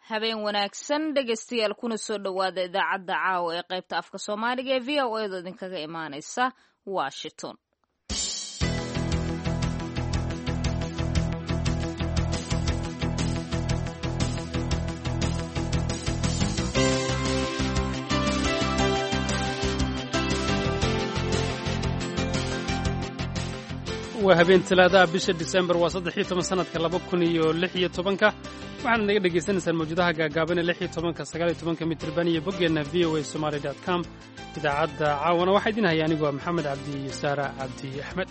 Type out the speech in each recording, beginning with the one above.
habeen wanaagsan dhegaystayaal kuna soo dhowaada idaacadda caawa ee qaybta afka soomaaliga ee v o edo idinkaga imaanaysa washington waa habeen talaadaha bisha disembar waa saddex iyo toban sanadka laba kun iyo lix iyo tobanka waxaana naga dhagaysanaysaan mawjadaha gaagaaban ee lix iyo tobanka sagaal iyo tobanka mitirban iyo boggeenna v o a somaali dot com idaacadda caawana waxaa idin haya anigu waa maxamed cabdi iyo saara cabdi axmed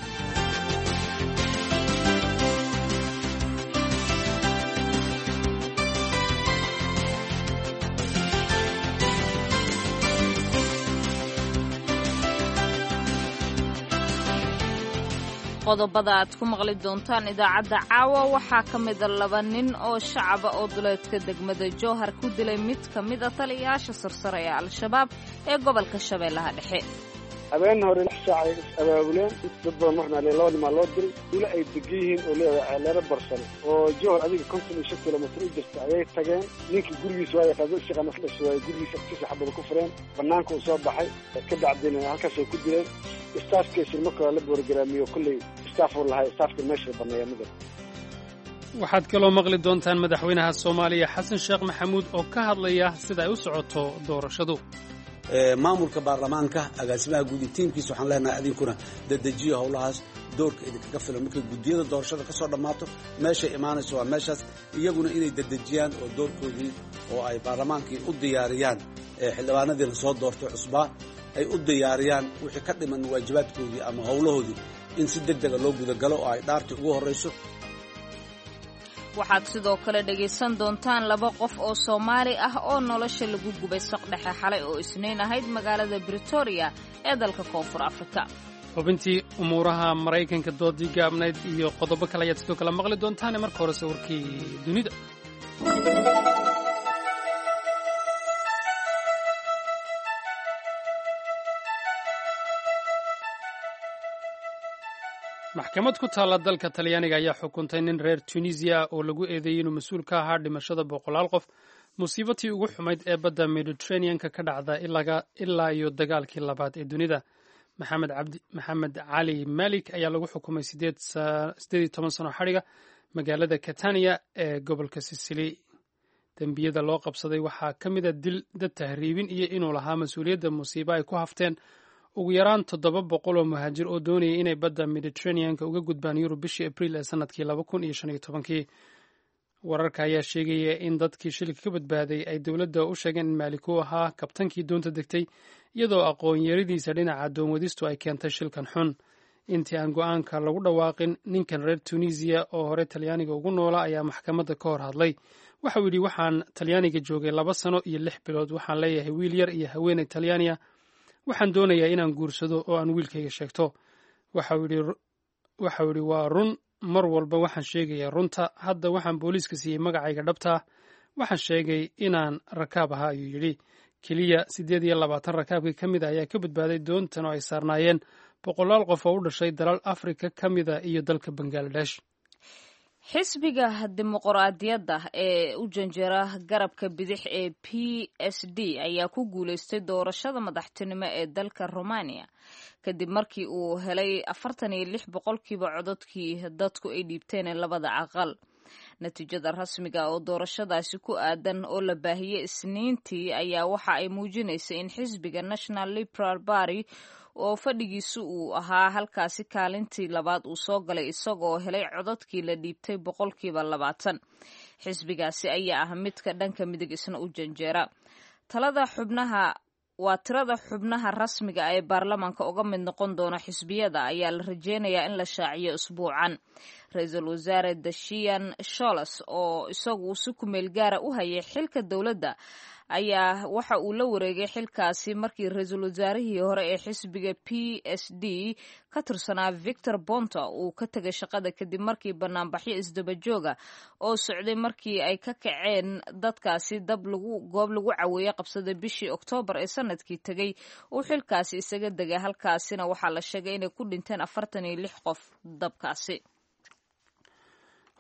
qodobada aad ku maqli doontaan idaacadda caawa waxaa ka mida laba nin oo shacaba oo duleedka degmada jowhar ku dilay mid ka mid a taliyayaasha sarsare ee al-shabaab ee gobolka shabeellaha dhexe habeen hore lix saac ay is abaabuleen dad badan waxna le labadii maa loo diray duule ay degan yihiin oo leedahay ceeleero barsane oo jowhar adiga konton iyo shan kilomitr u jirta ayay tageen ninkii gurigiisa waaya qaado shaqana fadhis waaye gurigiisa agtiisa xabada ku fureen banaanka uu soo baxay ka dacdina halkaasay ku dileen staafkiisa marka la boorgaraamiyo kolley staaf uu lahay staafka meesha baneeya mida waxaad kaloo maqli doontaan madaxweynaha soomaaliya xasan sheekh maxamuud oo ka hadlaya sida ay u socoto doorashadu maamulka baarlamaanka agaasimaha guud iyo tiimkiisa waxaan leenahay adinkuna dadejiyo howlahaas doorka idinkaga filan markay guddiyada doorashada ka soo dhammaato meeshay imaanayso waa meeshaas iyaguna inay dadejiyaan oo doorkoodii oo ay baarlamaankii u diyaariyaan xildhibaanadii la soo doortay cusbaa ay u diyaariyaan wixii ka dhiman waajibaadkoodii ama howlahoodii in si deg dega loo gudagalo oo ay dhaartii ugu horrayso waxaad sidoo kale dhegaysan doontaan laba qof oo soomaali ah oo nolosha lagu gubay saqdhexe xalay oo isniin ahayd magaalada britoria ee dalka koonfur afrika xubintii umuuraha maraykanka doodii gaabnayd iyo qodobo kale ayaad sidoo kale maqli doontaane marka horese warkii dunida maxkamad ku taalla dalka talyaaniga ayaa xukuntay nin reer tunisiya oo lagu eedeeyey inuu mas-uul ka ahaa dhimashada boqolaal qof musiibatii ugu xumayd ee badda mediterraneanka ka dhacda ilaa iyo dagaalkii labaad ee dunida maxamed cali malik ayaa lagu xukumay sideed iyo toban sano xadhiga magaalada catania ee gobolka sicily dembiyada loo qabsaday waxaa ka mida dil dad tahriibin iyo inuu lahaa mas-uuliyadda musiibo ay ku hafteen ugu yaraan toddoba boqol oo muhaajir oo doonayay inay badda mediterraneanka uga gudbaan yurub bishii abriil ee sanadkii laba kun iyo shan iyo tobankii wararka ayaa sheegaya in dadkii shilka ka badbaaday ay dowladda u sheegeen in maalik uu ahaa kabtankii doonta degtay iyadoo aqoon-yaradiisa dhinaca doonwadistu ay keentay shilkan xun intii aan go-aanka lagu dhawaaqin ninkan reer tunisiya oo hore talyaaniga ugu noola ayaa maxkamadda ka hor hadlay waxauu yidhi waxaan talyaaniga joogay laba sano iyo lix bilood waxaan leeyahay wiil yar iyo haweeney talyaaniya waxaan doonayaa inaan guursado oo aan wiilkayga sheegto waxau yidhi waa run mar walba waxaan sheegayaa runta hadda waxaan booliiska siiyey magacayga dhabtaa waxaan sheegay inaan rakaab ahaa ayuu yidhi keliya siddeed iyo labaatan rakaabkii ka mid a ayaa ka badbaaday doontan oo ay saarnaayeen boqolaal qof oo u dhashay dalal afrika ka mida iyo dalka bangaladesh xisbiga dimuqraadiyadda ee u janjera garabka bidix ee p s d ayaa ku guulaystay doorashada madaxtinimo ee dalka romania kadib markii uu helay afartan iyo lix boqolkiiba cododkii dadku ay dhiibteen labada aqal natiijada rasmiga oo doorashadaasi ku aadan oo la baahiyey isniintii ayaa waxa ay muujinaysay in xisbiga national liberal barty oo fadhigiisu uu ahaa halkaasi kaalintii labaad uu soo galay isagoo helay cododkii la dhiibtay boqolkiiba labaatan xisbigaasi ayaa ah midka dhanka midig isna u janjeera talada xubnaha waa tirada xubnaha rasmiga ee baarlamaanka uga mid noqon doona xisbiyada ayaa la rajeynayaa in la shaaciyo isbuucan ra-iisul wasaare dashian sholes oo isagu si kumeel gaara u hayay xilka dowladda ayaa waxa uu la wareegay xilkaasi markii ra-iisul wasaarihii hore ee xisbiga p s d ka tirsanaa victor bonta uu ka tegay shaqada kadib markii banaanbaxyo isdabajooga oo socday markii ay ka kaceen dadkaasi dab lagu goob lagu caweeye qabsaday bishii oktoobar ee sanadkii tegey uu xilkaasi isaga degay halkaasina waxaa la sheegay inay ku dhinteen afartan iyo lix qof dabkaasi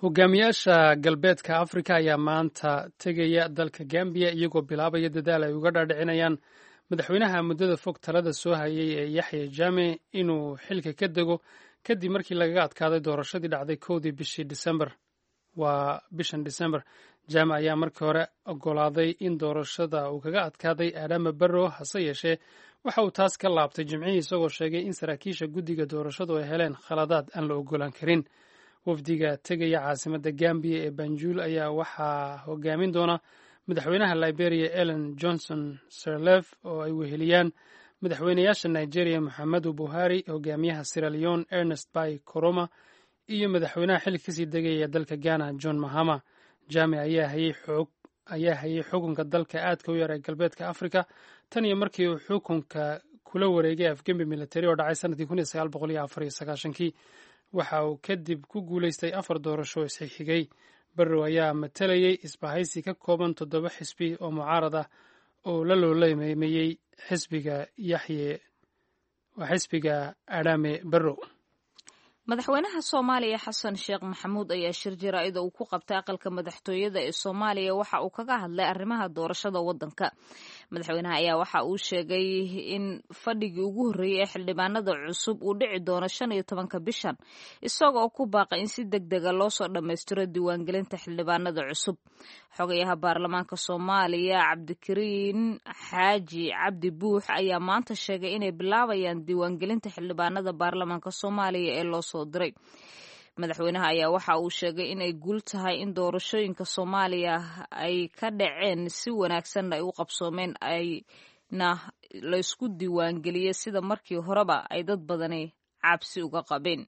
hogaamiyaasha galbeedka afrika ayaa maanta tegaya dalka gambiya iyagoo bilaabaya dadaal ay uga dhaadhicinayaan madaxweynaha muddada fog talada soo hayay ee yaxya jaame inuu xilka ka dego kadib markii lagaga adkaaday doorashadii dhacday kowdii bishii disembar waa bishan disembar jaame ayaa markii hore ogolaaday in doorashada uu kaga adkaaday aadama barrow hase yeeshee waxa uu taas ka laabtay jimcihii isagoo sheegay in saraakiisha guddiga doorashadu ay heleen khaladaad aan la ogolaan karin wafdiga tegaya caasimadda gambiya ee banjul ayaa waxaa hogaamin doona madaxweynaha liberia ellen johnson sirlef oo ay weheliyaan madaxweynayaasha nigeria moxamedu buhari hogaamiyaha siraleon ernest bay coroma iyo madaxweynaha xilli kasii degaya dalka ghana john mahama jame ayaa hayay xukunka dalka aadka u yar ee galbeedka africa tan iyo markii uu xukunka kula wareegay afgembi militari oo dhacay sanadkii kun iyo sagaal boqol iyo afar iyo sagaashankii waxa uu kadib ku guulaystay afar doorasho isxigxigay barrow ayaa matalayay isbahaysi ka kooban toddoba xisbi oo mucaarad ah oo la loolameeyey xisbiga yaxye waa xisbiga adhame barrow madaxweynaha soomaaliya xasan sheekh maxamuud ayaa shir jaraa'ida uu ku qabtay aqalka madaxtooyada ee soomaaliya waxa uu kaga hadlay arrimaha doorashada waddanka madaxweynaha ayaa waxa uu sheegay in fadhigii ugu horreeyey ee xildhibaanada cusub uu dhici doono shan iyo tobanka bishan isagoo ku baaqay in si deg dega loo soo dhammaystiro diiwaangelinta xildhibaanada cusub xogayaha baarlamaanka soomaaliya cabdikariin xaaji cabdi buux ayaa maanta sheegay inay bilaabayaan diiwaangelinta xildhibaanada baarlamaanka soomaaliya ee loo soo diray madaxweynaha ayaa waxa uu sheegay inay guul tahay in doorashooyinka soomaaliya ay ka dhaceen si wanaagsanna ay u qabsoomeen ayna laysku diiwaangeliyey sida markii horeba ay dad badani cabsi uga qabeen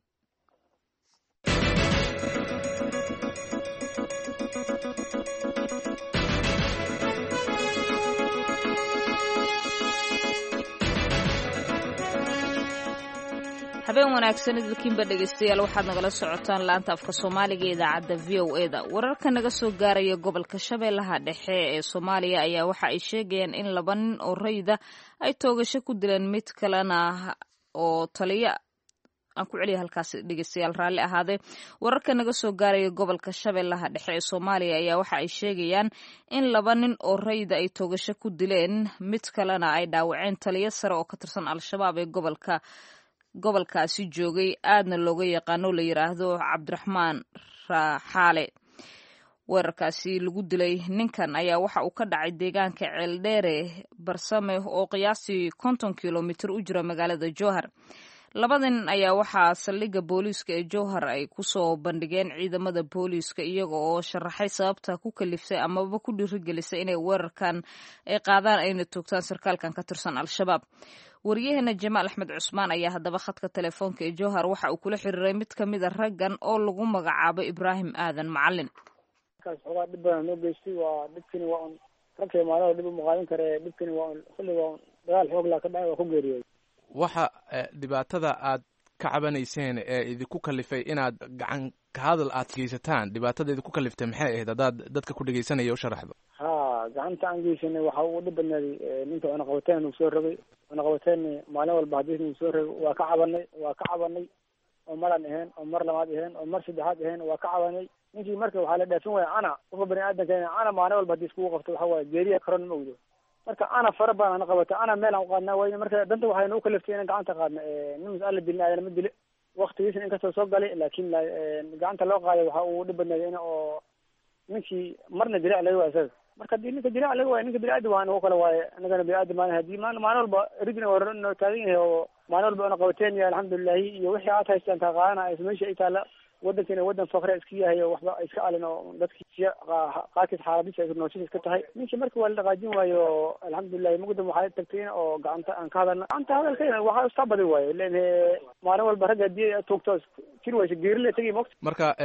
habeen wanaagsan idilkiinba dhegaystayaal waxaad nagala socotaan laanta afka soomaaliga ee idaacadda v o e da wararka naga soo gaaraya gobolka shabeellaha dhexe ee soomaaliya ayaa waxa ay sheegayaan in laba nin oo rayda ay toogasho ku dileen mid kalena oo taliya aan ku celiya halkaas dhegeystayaal raalli ahaadee wararka naga soo gaaraya gobolka shabeellaha dhexe ee soomaaliya ayaa waxa ay sheegayaan in laba nin oo rayda ay toogasho ku dileen mid kalena ay dhaawaceen taliyo sare oo ka tirsan al-shabaab ee gobolka gobolkaasi joogay aadna looga yaqaano la yidhaahdo cabdiraxmaan raaxaale weerarkaasi lagu dilay ninkan ayaa waxa uu ka dhacay deegaanka ceeldheere barsame oo qiyaastii konton kilomitir u jira magaalada jowhar labada nin ayaa waxaa saldhigga booliiska ee jowhar ay kusoo bandhigeen ciidamada booliiska iyaga oo sharaxay sababta ku kaliftay amaba ku dhiirigelisay inay weerarkan ay qaadaan ayna toogtaan sarkaalkan ka tirsan al-shabaab wariyaheena jamaal axmed cusmaan ayaa haddaba khadka telefoonka ee jowhar waxa uu kula xiriiray mid ka mid a raggan oo lagu magacaabo ibraahim aadan macalin markaas xoogaa dhib badan noo geystay waa dhibkani waa un ragkay maalada dhib uma qaadan kare dhibkani waa un xilli waa un dagaal xoog laa ka dhacay waa ku geeriyooday waxa dhibaatada aad ka cabanayseen ee idinku kalifay inaad gacan ka hadal aad geysataan dhibaatada idinku kaliftay maxay ahayd haddaad dadka ku dhegeysanaya u sharaxdo ha gacanta aan geysanay waxa uu dhib badnaaday ninka cunaqabateen nagu soo rogay cunaqabateen maalin walba haddii nagu soo rogay waa ka cabanay waa ka cabanay oo maraan ahayn oo mar labaad ahayn oo mar saddexaad ahayn waa ka cabanay ninkii marka waxaa la dhaafin waaya ana qofka bani aadamka ana maalin walba haddii iskugu qabto waxa waaye geeriya karon ma ogdo marka ana fara badan ana qabata ana meel aan uqaadnaa wayne marka danta waxay nagu kaliftay inaan gacanta qaadna nin mas-aala dilna ayana ma dile waktigiisna inkastoo soo galay laakin gacanta loo qaaday waxa uu dhib badnaaday in oo ninkii marna dirac laga waay isaga marka hadii ninka dirac laga waay ninka biniaadam waa nagu kale waaye anagana biniaadam maan hadii maalin maalin walba ridna waa noo taagan yahay oo maalin walba una qabateen yahay alxamdulilahi iyo wixii aad haystaan kaa qaadana meesha ay taala wadankiina wadan fakre iska yahay oo waxba iska alin oo dadki siya qaarkiis xaaladisa nooshiis iska tahay ninkii marka waa la dhaqaajin waayo alxamdulilahi mugdam waxaa tagtay oo gacanta aan ka hadalna gacanta hadalkayna waxaa istaa badi waayo len maalin walba ragga hadii tuugto jir waysa geerila tegi mogta marka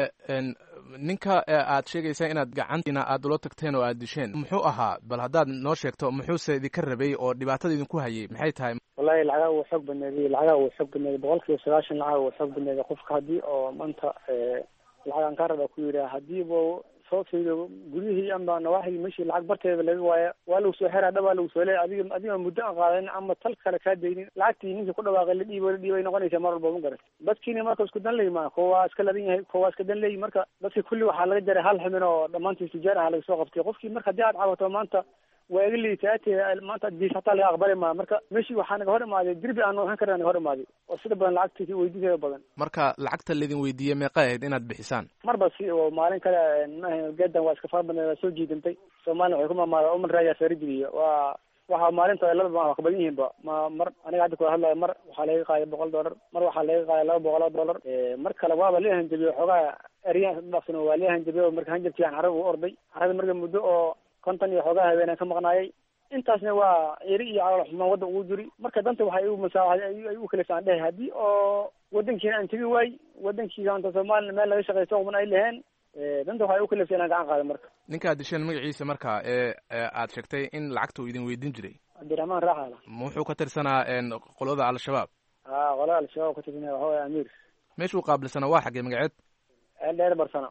ninka aad sheegaysaa inaad gacantiina aad ula tagteen oo aad disheen muxuu ahaa bal haddaad noo sheegto muxuuse idinka rabay oo dhibaatada idinku hayay maxay tahay wallahi lacagaa wuu xoog badneeday lacagaa wuu xoog badneeday boqol kiiba sagaashan lacaga wuu xoog badneeday qofka haddii oo maanta lacag aan kaa raba ku yidhaha hadii bu soo fiiriyo guryihii ama nawaaxigii meshii lacag barteeda laga waaya waa lagu soo xeraa dhabaa lagu soo leeya adiga adiga muddo aan qaadanin ama tal kale kaa daynin lacagtii ninkii ku dhawaaqay la dhiibo la dhiibay noqonaysa mar walba ma garat dadkiina marka isku dan leeyi maa kuwa waa iska ladan yahay kuwa waa iska dan leeyi marka dadki kulli waxaa laga jaray hal xubin oo dhammaantii tijaar aha laga soo qabtay qofkii marka haddii aad cabato maanta waa iga liitaate maanta diis hataa laga aqbali maa marka meshii waxaa naga hor imaaday dirbi aan waxaan karna naga hor imaaday oo sida badan lacagtii weydiinteeda badan marka lacagta laydin weydiiyey meeqa ahayd inaad bixisaan marba si oo maalin kale maaha geedan waa iska fara badnay waa soo jiidantay soomaliya waxay ku maamaada uman raayaa saarijibiya waa waxa maalinta laba waa ka badan yihiin ba ma mar aniga hadda kula hadlayo mar waxaa laga qaaday boqol dollar mar waxaa laga qaaday laba boqol oo dollar mar kale waaba la hanjabiye xoogaa eryan dhaqsan waa la hanjabiye marka hanjabkii aan carab u orday carada marka muddo oo konton iyo xoogaa habeenaan ka maqnaayay intaasna waa eri iyo calool xumaan wadda ugu jiri marka danta waxay igu masaawaxday ay u kaleysaan dhehe haddii oo wadankiina aan tegi waay wadankii anta soomaliya meel laga shaqaysto quban ay laheen danta waxay u kaleysa inaan gacan qaada marka ninkaad disheen magaciisa marka ee aad sheegtay in lacagta uu idin weydiin jiray cabdiraxmaan raaxala wuxuu ka tirsanaa qolada al-shabaab a qolada al-shabaab ka tirsanaa waxa waya amiir meeshuu qaabilsanaa waa xaggee magaceed dheer barsano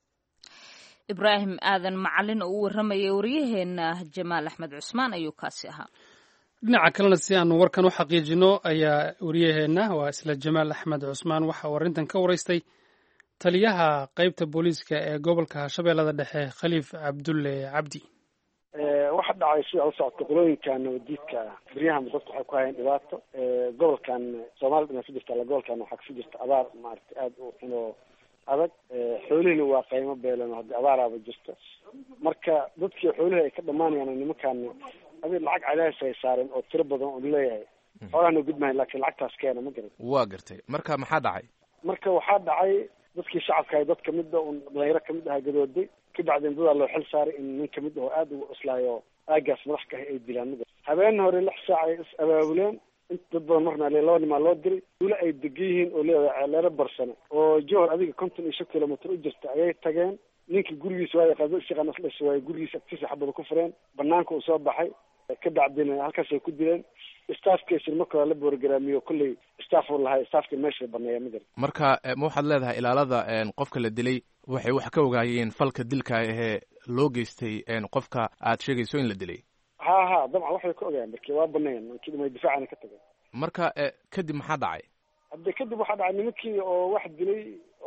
ibraahim aadan macalin oo u warramayay waryaheena jamaal axmed cusmaan ayuu kaasi ahaa dhinaca kalena si aanu warkan u xaqiijino ayaa wariyaheenna waa isla jamaal axmed cusmaan waxa uu arrintan ka waraystay taliyaha qeybta booliiska ee gobolka shabeellada dhexe khaliif cabdulle cabdi waxa dhacay sida u socota qolooyinkan nabadiidka beryahan dadku waxay ku hayeen dhibaato gobolkan soomaalida dhina ka jirta alla gobolkan waxaa kasi jirta abaar maaragtay aada u xun oo adag xoolihina waa qaymo beelan oo haddii abaaraaba jirto marka dadkii xoolihii ay ka dhamaanayaan nimankaan adi lacag cadaadis ay saareen oo tiro badan oo leeyahay xoolahana gudmahay laakiin lacagtaas keena ma garan waa gartay marka maxaa dhacay marka waxaa dhacay dadkii shacabka ay dad kamid a un dhalinyaro kamid aha gadooday kabacdin dadaa loo xil saaray in nin kamid aho aada ugu cuslaayo aagaas madax ka ah ay dilaan ma garan habeen hore lix saac ay is abaabuleen inta dad badan marna le laba nimaa loo diray duule ay degan yihiin oo leedahay leero barsane oo johor adiga konton iyo shan kilomitr u jirta ayay tageen ninkii gurigiisa waay qado shaqan isdhasha waaye gurigiisa agtiisa xabada ku fureen banaanka uu soo baxay ka bacdina halkaasay ku dileen staafkiisina marka hore la boorgaraamiyo kolley staff uu lahay staafka meesha baneeya ma garan marka ma waxaad leedahay ilaalada qofka la dilay waxay wax ka ogaayeen falka dilka ahee loo geystay qofka aad sheegayso in la dilay ha ha dabcan waxbay ka ogaayeen marki waa baneeyeen markii dhimay difaacana ka tageen marka kadib maxaa dhacay hadde kadib waxaa dhacay nimankii oo wax dilay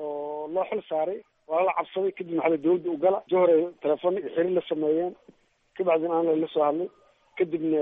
oo loo xil saaray waa la cabsaday kadib maxaa dawladda u gala johor ay telefoona iyo xiriir la sameeyeen kabacdina aan la soo hadlay kadibna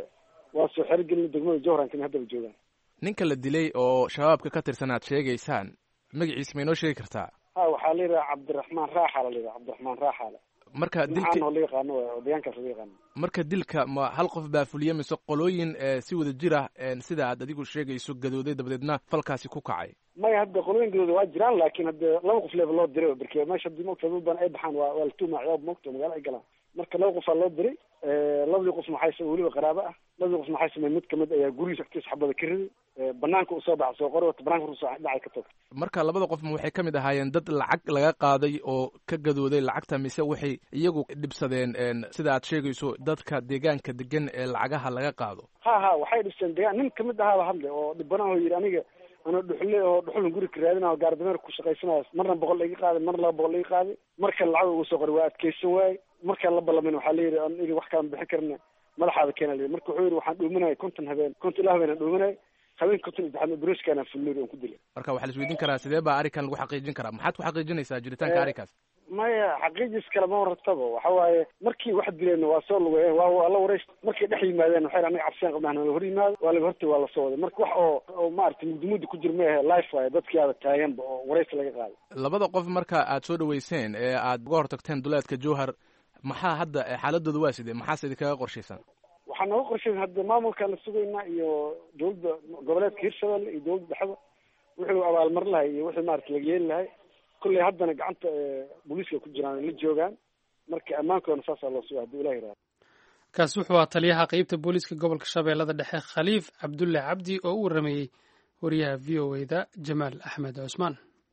waa soo xerigelin degmada johrankina haddaba joogaan ninka la dilay oo shabaabka ka tirsan aad sheegaysaan magaciisa ma inoo sheegi kartaa ha waxaa la yidhaha cabdiraxmaan raaxala la yidhaha cabdiraxmaan raaxala marka dilka oo la yaqaano oo deegaankaas la yaqaano marka dilka ma hal qof baa fuliye mise qolooyin si wada jir ah sida aad adigu sheegayso gadooday dabadeedna falkaasi ku kacay maya hadda qolooyin gadooda waa jiraan laakiin hadde laba qof leeba loo diray berke meesha hadii mogta dad badan ay baxaan waa waa la tuuma ciyaab mogta magaalo ay galaan marka laba qofaa loo diray labadii qof maxay weliba qaraabo ah labadii qof maxay samey mid kamid ayaa gurigiisa agtiisa xabada ka riday banaanka usoo baxa soo qori wata banaanka usoo dhacay ka tog marka labada qof ma waxay ka mid ahaayeen dad lacag laga qaaday oo ka gadooday lacagta mise waxay iyagu dhibsadeen sida aad sheegayso dadka deegaanka degan ee lacagaha laga qaado ha ha waxay dhibsadeen deegaan nin kamid ahaaba hadle oo dhibanaho yidhi aniga anoo dhuxule oo dhuxulan guri ka raadinayo gaardameer ku shaqaysanayo marna boqol laiga qaaday marna laba boqol laiga qaaday marka lacag ugu soo qoray waa adkeysan waaye markaan la ballamin waxaa layidhi aniga wax kalan bixin karna madaxaada keena layidhi marka wuxuu yidhi waxaan dhuuminaya konton habeen konton ilaa habeen aan dhuuminaya habeen konton saddexaad broskaana fulnuri aan ku dilay marka waxaa la isweydiin karaa sidee baa arrinkan lagu xaqiijin karaa maxaad ku xaqiijinaysaa jiritaanka arrinkaas maya xaqiijis kale ma wartaba waxa waaye markii wax dileen waa soo lugeeyeen waa waa la warayst markay dhex yimaadeen waxay anaga cabsiyaan qabnaan la hor yimaado waa laga hortay waa lasoo waday marka wax oo oo maaragtay mugdimudi ku jir ma ahe life waaye dadkii aada taaganba oo waraysi laga qaaday labada qof marka aad soo dhaweyseen ee aad uga hortagteen duleedka jowhar maxaa hadda xaaladooda waa sidee maxaase idinkaga qorshaysan waxaa nooga qorshaysan hadda maamulkaan la sugaynaa iyo dawladda goboleedka hirshabelle iyo dawladda dhexda wuxuu abaalmar lahay iyo wixii maarata laga yeeli lahay kolley haddana gacanta booliiska ku jiraan la joogaan marka ammaankoona saasaa loo suga hadduu ilah yihahdo kaasi wuxuu ahaa taliyaha qeybta booliiska gobolka shabeellada dhexe khaliif cabdulle cabdi oo u warrameeyey wariyaha v o e da jamaal axmed cusmaan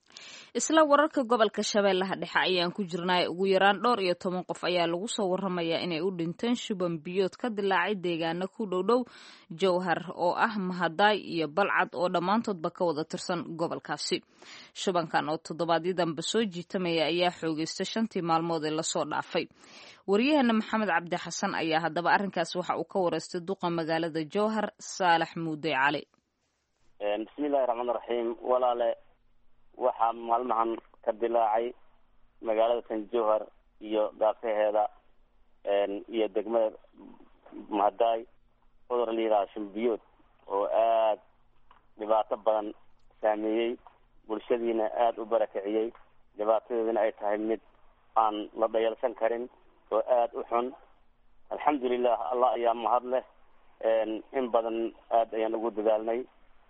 isla wararka gobolka shabeellaha dhexe ayaan ku jirnay ugu yaraan dhowr iyo toban qof ayaa lagu soo waramayaa inay u dhinteen shuban biyood ka dilaacay deegaana ku dhowdhow jowhar oo ah mahadaay iyo balcad oo dhammaantoodba ka wada tirsan gobolkaasi shubankan oo toddobaadyii dambe soo jiitamaya ayaa xoogeystay shantii maalmood ee lasoo dhaafay waryaheena maxamed cabdi xasan ayaa haddaba arrinkaas waxa uu ka wareystay duqa magaalada jowhar saalax muude cali bismillahi raxmaan raxiim walaale waxaa maalmahan ka dilaacay magaalada san jowhar iyo daafaheeda iyo degmada mahadaay cudur la yidhaha shumbiyood oo aada dhibaato badan saameeyey bulshadiina aada u barakiciyey dhibaatadeedina ay tahay mid aan la dhayalsan karin oo aada u xun alxamdulilah allah ayaa mahad leh in badan aada ayaan ugu dadaalnay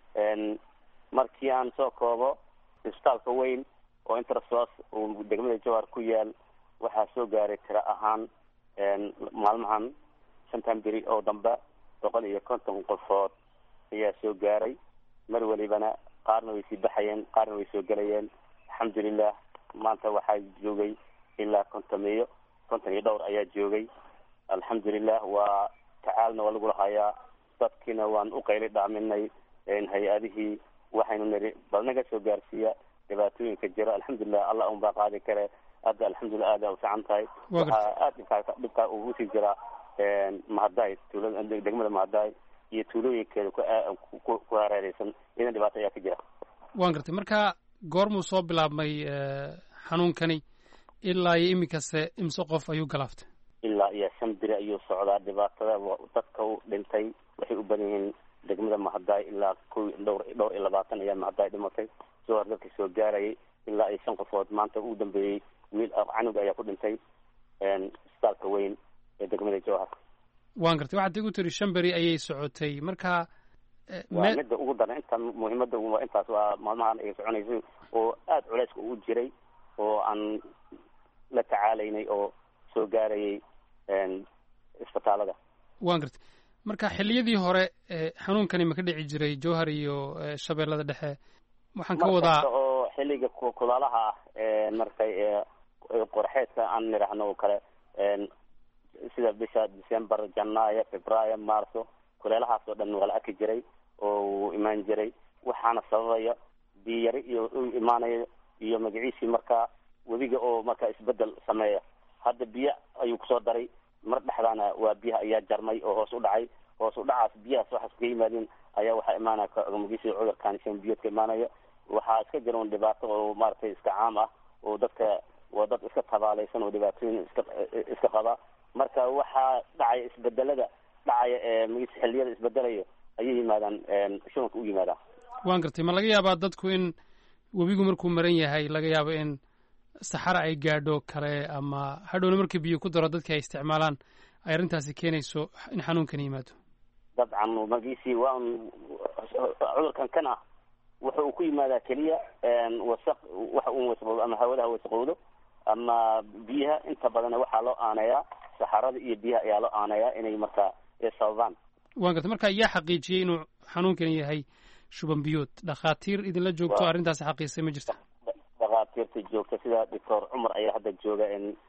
markii aan soo koobo isbitaalka weyn oo intersos uu degmada jowhar ku yaal waxaa soo gaaray tiro ahaan maalmahan shantan beri oo dambe boqol iyo konton qofood ayaa soo gaaray mar welibana qaarna way sii baxayeen qaarna way soo gelayeen alxamdulilah maanta waxaa joogay ilaa kontomeeyo konton iyo dhowr ayaa joogay alxamdulilah waa tacaalna waa lagula hayaa dadkiina waan u qayli dhaaminay hay-adihii waxaynu niri bal naga soo gaarsiiya dhibaatooyinka jiro alxamdulilah allah un baa qaadi kare hadda alxamdulilah aada u fiican tahay waxaa aada dhibkaa dhibkaa ugu sii jiraa mahadaay tuulada degmada mahadaay iyo tuulooyinkeeda ku hareereysan idan dhibaato ayaa ka jira waan gartay marka goormuu soo bilaabmay xanuunkani ilaa iyo iminkase imse qof ayuu galaaftay ilaa iyo shan biri ayuu socdaa dhibaatada dadka u dhintay waxay u badan yihiin degmada mahadaay ilaa ko dhowr dhowr iyo labaatan ayaa mahadaay dhimatay jowhar dadka soo gaarayay ilaa iyo shan qofood maanta ugu dambeeyey wiil canug ayaa ku dhintay isbitaalka weyn ee degmada jowhar waan gartay waxaad igu tiri shan beri ayay socotay marka waa midda ugu daran inta muhiimada waa intaas waa maalmahan ay soconaysay oo aada culeyska ugu jiray oo aan la tacaalaynay oo soo gaarayay isbitaalada waan gartay marka xilliyadii hore xanuunkani ma ka dhici jiray jowhar iyo shabeellada dhexe waxaan ka wadaa oo xilliga kulaalaha ah markay qorxeedka aan nidhaahno oo kale sida bisha december janaayo februaayo marso kuleelahaas oo dhan waa la arki jiray oo uu imaan jiray waxaana sababaya biyari iyo u imaanayo iyo magaciisii markaa webiga oo markaa isbedel sameeya hadda biyo ayuu kusoo daray mar dhexdaana waa biyaha ayaa jarmay oo hoos u dhacay hoos u dhacaas biyahaas waxaas ka yimaadeen ayaa waxaa imaanaya magaciisa cudurkan shan biyood ka imaanaya waxaa iska jira un dhibaato oo maaragtay iska caam ah oo dadka waa dad iska tabaalaysan oo dhibaatooyin iska iska qaba marka waxaa dhacaya isbedelada dhacaya ee magiisa xilliyada isbedelayo ayay yimaadaan shubanka u yimaadaan waan gartay ma laga yaabaa dadku in webigu markuu maran yahay laga yaabo in saxara ay gaadho kale ama hadhowna markii biyo ku daro dadka ay isticmaalaan ay arrintaasi keenayso in xanuunkan yimaado dabcan magiisii waa un cudurkan kan ah wuxa uu ku yimaadaa keliya wasaq waxa uu wasaqowdo ama hawada ha wasaqowdo ama biyaha inta badan waxaa loo aaneeyaa saxarada iyo biyaha ayaa loo aaneeyaa inay markaa sababaan waan gartay marka yaa xaqiijiyey inuu xanuunkan yahay shuban biyood dhakhaatiir idinla joogto arrintaasi xaqiisay ma jirta dhakhaatiirta joogta sida doctor cumar ayaa hadda jooga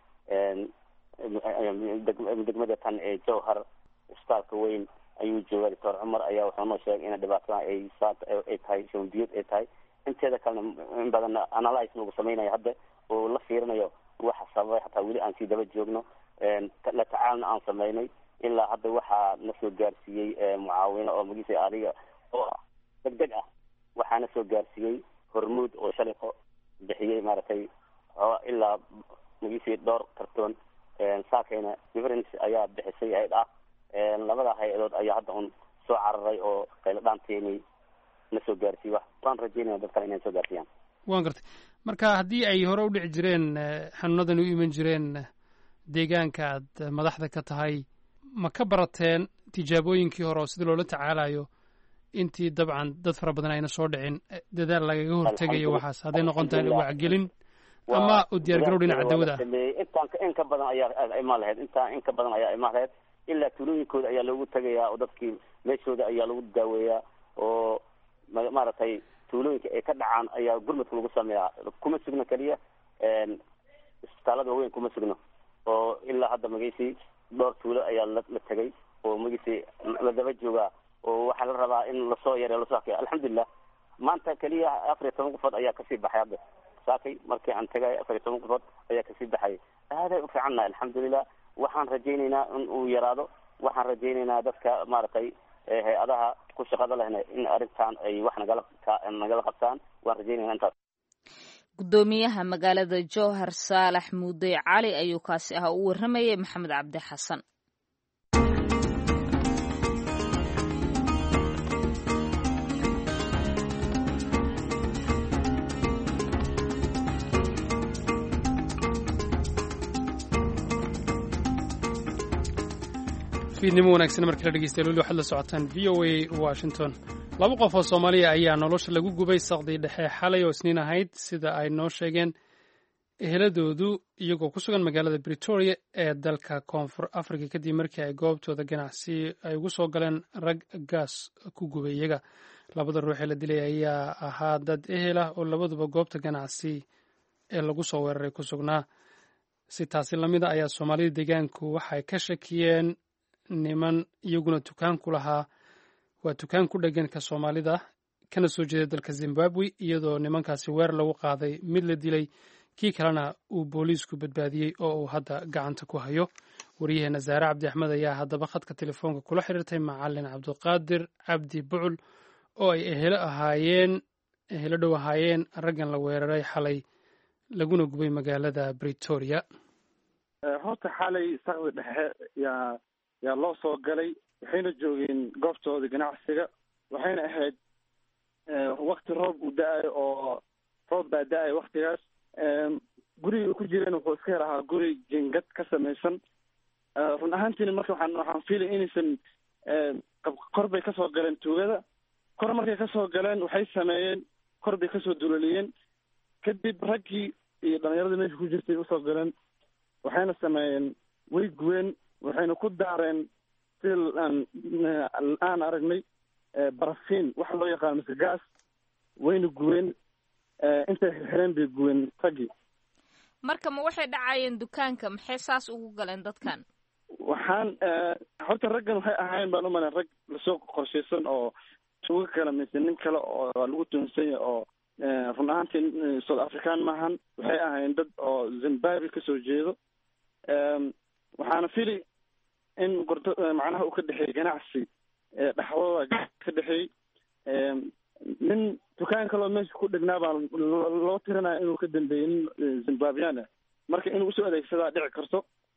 degmada tan ee jowhar isbitaalka weyn ayuu jooga doctor cumar ayaa wuxuu noo sheegay in dhibaatadan ay ay tahay shuban biyood ay tahay inteeda kalena in badan analyse lagu samaynayo hadda oo la fiirinayo waxa sababay xataa weli aan sii daba joogno la tacaalna aan samaynay ilaa hadda waxaa na soo gaarsiiyey mucaawino oo magiisa adiga oo deg deg ah waxaana soo gaarsiiyey hormuud oo shaliko bixiyey maaragtay ilaa magiisii dhowr kartoon saakayna difference ayaa bixisay hay-ad ah labada hay-adood ayaa hadda un soo cararay oo qaylo dhaanteeni na soo gaarsiiye wax waan rajeynaya dad kale inay soo gaarsiiyaan waan gartay marka haddii ay hore u dhici jireen xanuunadan u iman jireen deegaanka aad madaxda ka tahay ma ka barateen tijaabooyinkii hore oo sida loola tacaalayo intii dabcan dad fara badan ayna soo dhicin dadaal lagaga hortegayo waxaas hadday noqon tahay wacgelin ama u diyaargarow dhinaca dawada ah intaan in ka badan ayaa imaan lahayd intaa in ka badan ayaa imaan lahayd ilaa tuulooyinkooda ayaa loogu tegayaa oo dadkii meeshooda ayaa lagu daaweeyaa oo maaragtay tuulooyinka ay ka dhacaan ayaa gurmadka lagu sameeyaa kuma sugno keliya isbitaalada waaweyn kuma sugno oo ilaa hadda magaysi dhowr tuulo ayaa la la tegay oo magaysi la daba joogaa oo waxaa la rabaa in lasoo yareyo lasoo hakeyo alxamdulilah maanta keliya afar iyo toban qofood ayaa kasii baxay hadda saakay markii aan tegay afar iyo toban qofood ayaa kasii baxay aaday u fiicannahay alxamdulilah waxaan rajaynaynaa in uu yaraado waxaan rajaynaynaa dadka maaragtay hay-adaha ku shaqada lehna in arrintan ay wax nagala nagala qabtaan waan rajaynayna intaas gudoomiyaha magaalada jowhar saalax muudey cali ayuu kaasi ahaa u warramayay maxamed cabdi xasan fiidnimo wanaagsan markii la dhegeystayaal weli waxaad la socotaan v o a washington laba qof oo soomaaliya ayaa nolosha lagu gubay saqdii dhexe xalay oo isniin ahayd sida ay noo sheegeen eheladoodu iyagoo ku sugan magaalada britoria ee dalka koonfur africa kadib markii ay goobtooda ganacsi ay ugu soo galeen rag gaas ku gubay iyaga labada ruux ee la dilay ayaa ahaa dad ehel ah oo labaduba goobta ganacsi ee lagu soo weeraray ku sugnaa si taasi lamida ayaa soomaalida deegaanku waxay ka shakiyeen niman iyaguna dukaan ku lahaa waa dukaan ku dheganka soomaalida kana soo jeeda dalka zimbabwe iyadoo nimankaasi weer lagu qaaday mid la dilay kii kalena uu booliisku badbaadiyey oo uu hadda gacanta ku hayo waryaheena zaare cabdi axmed ayaa haddaba khadka telefoonka kula xiriirtay macalin cabdiqaadir cabdi bucul oo ay ehelo ahaayeen ehelo dhow ahaayeen raggan la weeraray xalay laguna gubay magaalada britoria horta xalay saqdi dhexe yaa yaa loo soo galay waxayna joogeen goobtooda ganacsiga waxayna ahayd wakti roob uu da-ayo oo roob baa da-ayo waktigaas guriga uu ku jireen wuxuu iska yar ahaa guri jingad ka samaysan run ahaantiina marka waxaan waxaan fiilay inaysan kor bay kasoo galeen tuugada kor markay kasoo galeen waxay sameeyeen kor bay kasoo duloliyeen kadib raggii iyo dhalinyarada meesha ku jirtay usoo galeen waxayna sameeyeen way guween waxayna ku daareen sida aan aan aragnay barafiin waxa loo yaqaano mise gas wayna guween intay xirxireen bay guween raggii marka ma waxay dhacayeen dukaanka maxay saas ugu galeen dadkan waxaan horta raggan waxay ahaayeen baan umalayn rag lasoo qorshaysan oo tuugo kale mise nin kale oo lagu tuhunsan yahay oo run ahaantii south african maahan waxay ahaayeen dad oo zimbabwe kasoo jeedo waxaana fili in gordo macnaha uu ka dhexeeyey ganacsi dhaxdooda ka dhexeeyey nin dukaan kaloo meesha ku dhegnaa baa loo tirinaya inuu ka dambeeyey nin zimbabwean ah marka inuu usoo adeegsadaa dhici karto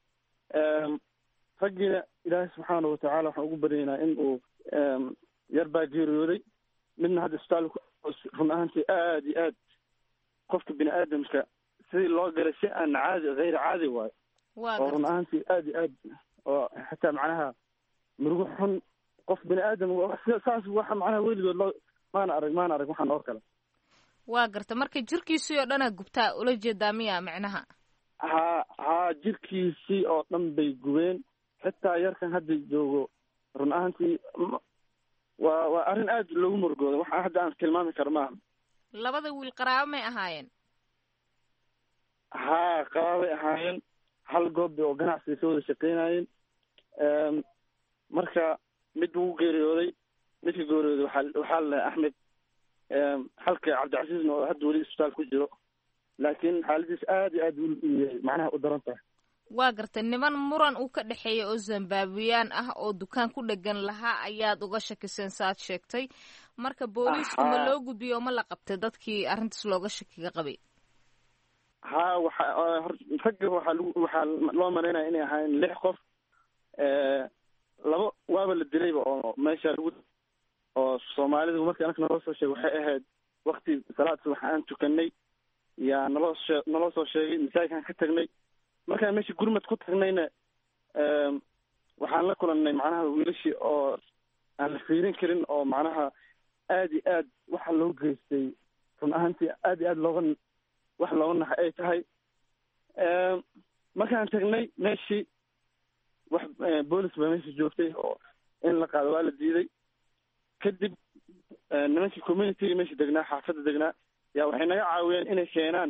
raggiina ilaahay subxaana watacaala waxaan ugu baryaynaa in uu yar baa geeriyooday midna hadda isbitaalka run ahaantii aada iyo aad qofka bini aadamka sidii loo galay si aan caadi hayr caadi waayo oo run ahaantii aada iyo aad oo xataa macnaha murugo xun qof bini aadam saas waxa macnaha weligood loo maana arag maana arag waxaan oo kale waa garta marka jirkiisii oo dhana gubtaa ula jeedaa miya micnaha ha haa jirkiisii oo dhan bay gubeen xitaa yarkan hadda joogo run ahaantii waa waa arrin aad loogu murugooda waxa hadda aan tilmaami karo maaha labada wiil qaraabo may ahaayeen haa qaraabay ahaayeen hal goob oo ganacsiga ka wada shaqeynayeen marka mid wuu geeriyooday midka geeriyooday waxaa waxaa la axmed halka cabdicasiisna oo hadda weli isbitaal ku jiro laakiin xaaladiis aad iyo aad macnaha u daran tahay waa gartay niman muran uu ka dhexeeya oo zimbabweyaan ah oo dukaan ku dhegan lahaa ayaad uga shakiseen saaad sheegtay marka booliisku ma loo gudbiyo oo ma la qabtay dadkii arrintaas looga shakiga qabay ha waxa ragga waxaa lagu waxaa loo malaynaya inay ahaayeen lix qof laba waaba la dilayba oo meesha lagu oo soomaalidu markii anaka naloo soo sheegay waxay ahayd wakti salaad subax aan tukanay yaa naloo shee naloo soo sheegay masaajidkaan ka tagnay markaan meesha gurmad ku tagnayna waxaan la kulannay macnaha wiilashii oo aan la fiirin karin oo macnaha aad iyo aad waxa loo geystay run ahaantii aad iyo aad looga wax looga naxay ay tahay markaan tagnay meeshii wax boolis baa meesha joogtay oo in la qaado waa la diiday kadib nimankii communityga meesha degnaa xaafadda degnaa yaa waxay naga caawiyeen inay keenaan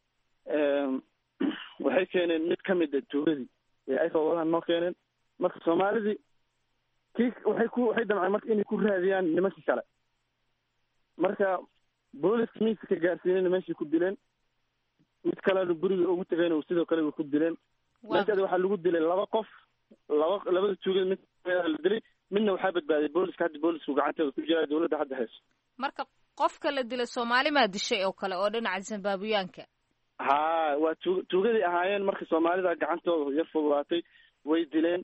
waxay keeneen mid ka mid a tuuladii ee ayka wadahan noo keeneen marka soomaalidii kii waxay ku waxay damceen marka inay ku raadiyaan nimankii kale marka booliska miiska ka gaarsiinayna meeshay ku dileen mid kalena guriga ugu tegayna sidoo kale way ku dileen meeshaada waxaa lagu dilay laba qof laba labada tuugada mid la dilay midna waxaa badbaaday booliska hadda boolisku gacanteeda ku jira dowladda hadda hayso marka qofka la dilay soomaali maa dishay oo kale oo dhinaca zimbabwiyaanka ha waa tu tuugaday ahaayeen marka soomaalida gacantooda yar fududaatay way dileen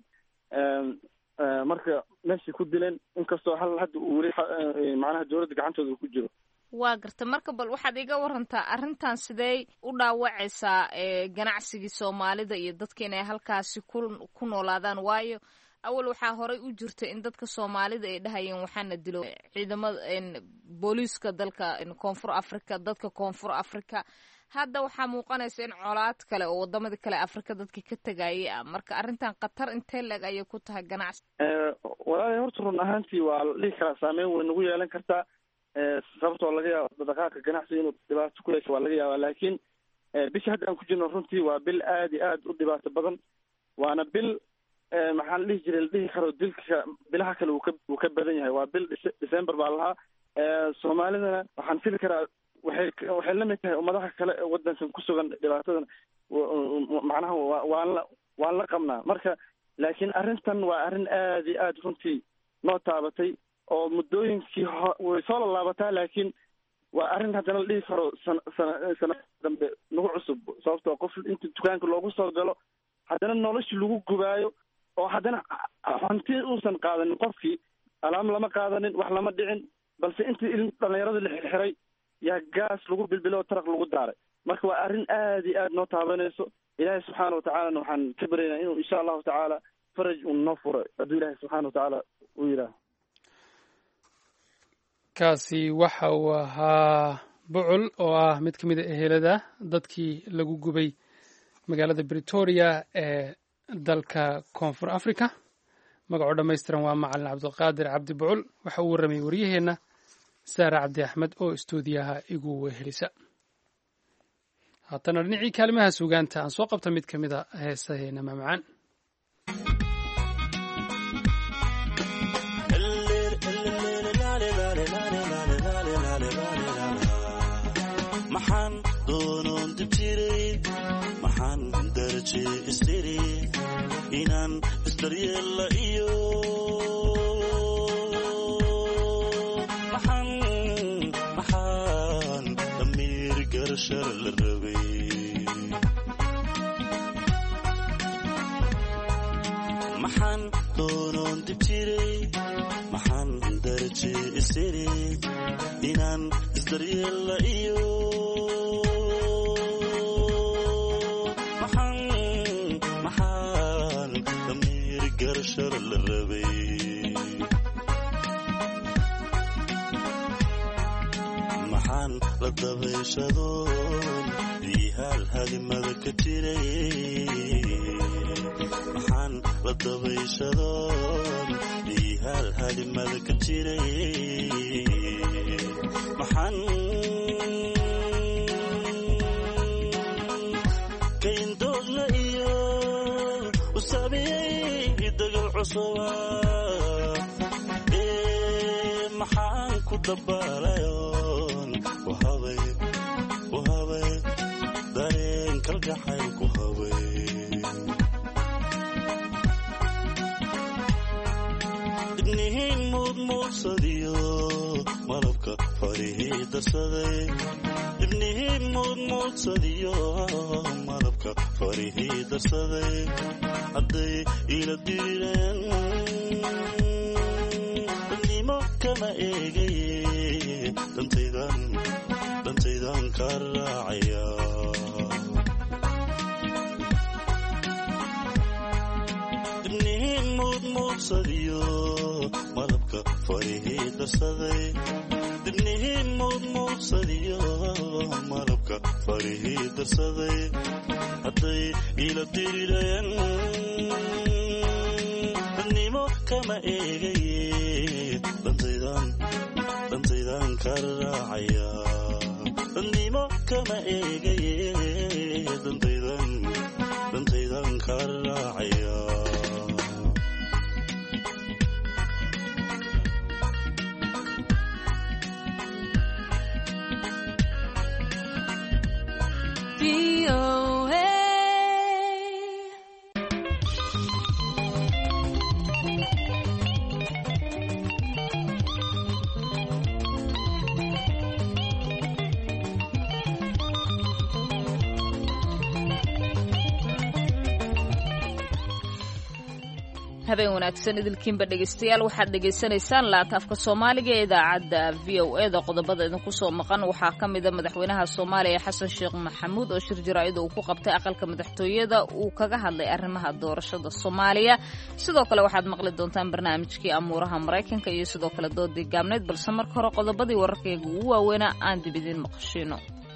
marka meeshay ku dileen inkastoo hal hadda uu weli macnaha dowladda gacantooda ku jiro waa garta marka bal waxaad iga warantaa arrintan sidee u dhaawacaysaa ganacsigii soomaalida iyo dadka inay halkaasi ku ku noolaadaan waayo awal waxaa horey u jirta in dadka soomaalida ay dhahayeen waxaana dilo ciidamada booliiska dalka koonfur africa dadka koonfur africa hadda waxaa muuqanaysa in colaad kale oo wadamada kale africa dadka ka tegayay ah marka arrintan khatar intee leeg ayay ku tahay ganacsi walaali horta run ahaantii waa la dhihi karaa saameyn way nagu yeelan kartaa sababtoo laga yaabo dhaqaaqa ganacsiga inuu dhibaato ku yeesho waa laga yaabaa laakiin bisha hadda aan ku jirno runtii waa bil aad iyo aad u dhibaato badan waana bil maxaa la dhihi jiray la dhihi karo dilka bilaha kale uu ka uu ka badan yahay waa bil december baa lahaa soomaalidana waxaan fili karaa waxay waxay la mid tahay ummadaha kale ee waddankan ku sugan dhibaatadan macnaha wa waan la waan la qabnaa marka laakiin arrintan waa arrin aad iyo aad runtii noo taabatay oo muddooyinkii ho way soo lalaabataa laakiin waa arrin haddana la dhihi karo sana sana sana dambe nagu cusub sababtoo qof inta dukaanka loogu soo galo haddana noloshii lagu gubaayo oo haddana hanti uusan qaadanin qofkii alaam lama qaadanin wax lama dhicin balse intii il dhalinyarada la xirxiray yaa gaas lagu bilbilo oo taraq lagu daaray marka waa arrin aad iyo aad noo taabanayso ilaahay subxaana watacaalana waxaan ka baryaynaa inuu insha allahu tacaala faraj uu noo furo hadduu ilaahay subxaana watacaala uu yidhaaho kaasi waxa uu ahaa bucul oo ah mid ka mid a ehelada dadkii lagu gubay magaalada britoria ee dalka koonfur africa magacoo dhammaystiran waa macalin cabdiqaadir cabdi bucul waxa uu warramayay waryaheenna saare cabdi axmed oo istuudiyaha igu wehelisa haatana dhinacii kaalimaha suugaanta aan soo qabta mid ka mid a heesaheena mamacaan maxaan doonoon dib jiray maxaan daraje istiri inaan isdaryeella iyo maxaan maxaan damiir garashar la rabay maxaan doonoon dib jiray maxaan daraje istiri inaan isdaryeella iyo maxaan maxaan damiir garashar la rabay maxaan la dabayshadoon biihaal halimada ka jiray maxaan la dabayshadoon biihaal halimada ka jiray maxaan kayndoogna iyo u saamiyey dagal cusuba ee maxaan ku dabaalayoon ku habay ku habay dareen kalgacayl ku habay ibnihiin muudmuudsadiyo malabka farihii darsaday ibnihiin muudmuudsadiyo malabka farihii darsaday hadday ila dirireen dadnimo kama eegaye dantaydan dantaydan ka raacaya ibnihiin muudmuudsadiyo malabka farihii darsaday dibnihiin muudmuudsadiyo malabka farihii darsaday hadday ila dirireen dadnimo kama eegaye dantaydan ka raacaya nimo kama eegaye dantaydan dantaydan ka raacaya habeen wanaagsan idilkiinba dhegaystayaal waxaad dhegaysanaysaan laanta afka soomaaliga ee idaacadda v o e da qodobada idinku soo maqan waxaa ka mida madaxweynaha soomaaliya xasan sheekh maxamuud oo shir jaraa'id uu ku qabtay aqalka madaxtooyada uu kaga hadlay arrimaha doorashada soomaaliya sidoo kale waxaad maqli doontaan barnaamijkii amuuraha maraykanka iyo sidoo kale doodii gaabneyd balse marka hore qodobadii wararkayga ugu waaweynaa aan dib idiin maqashiino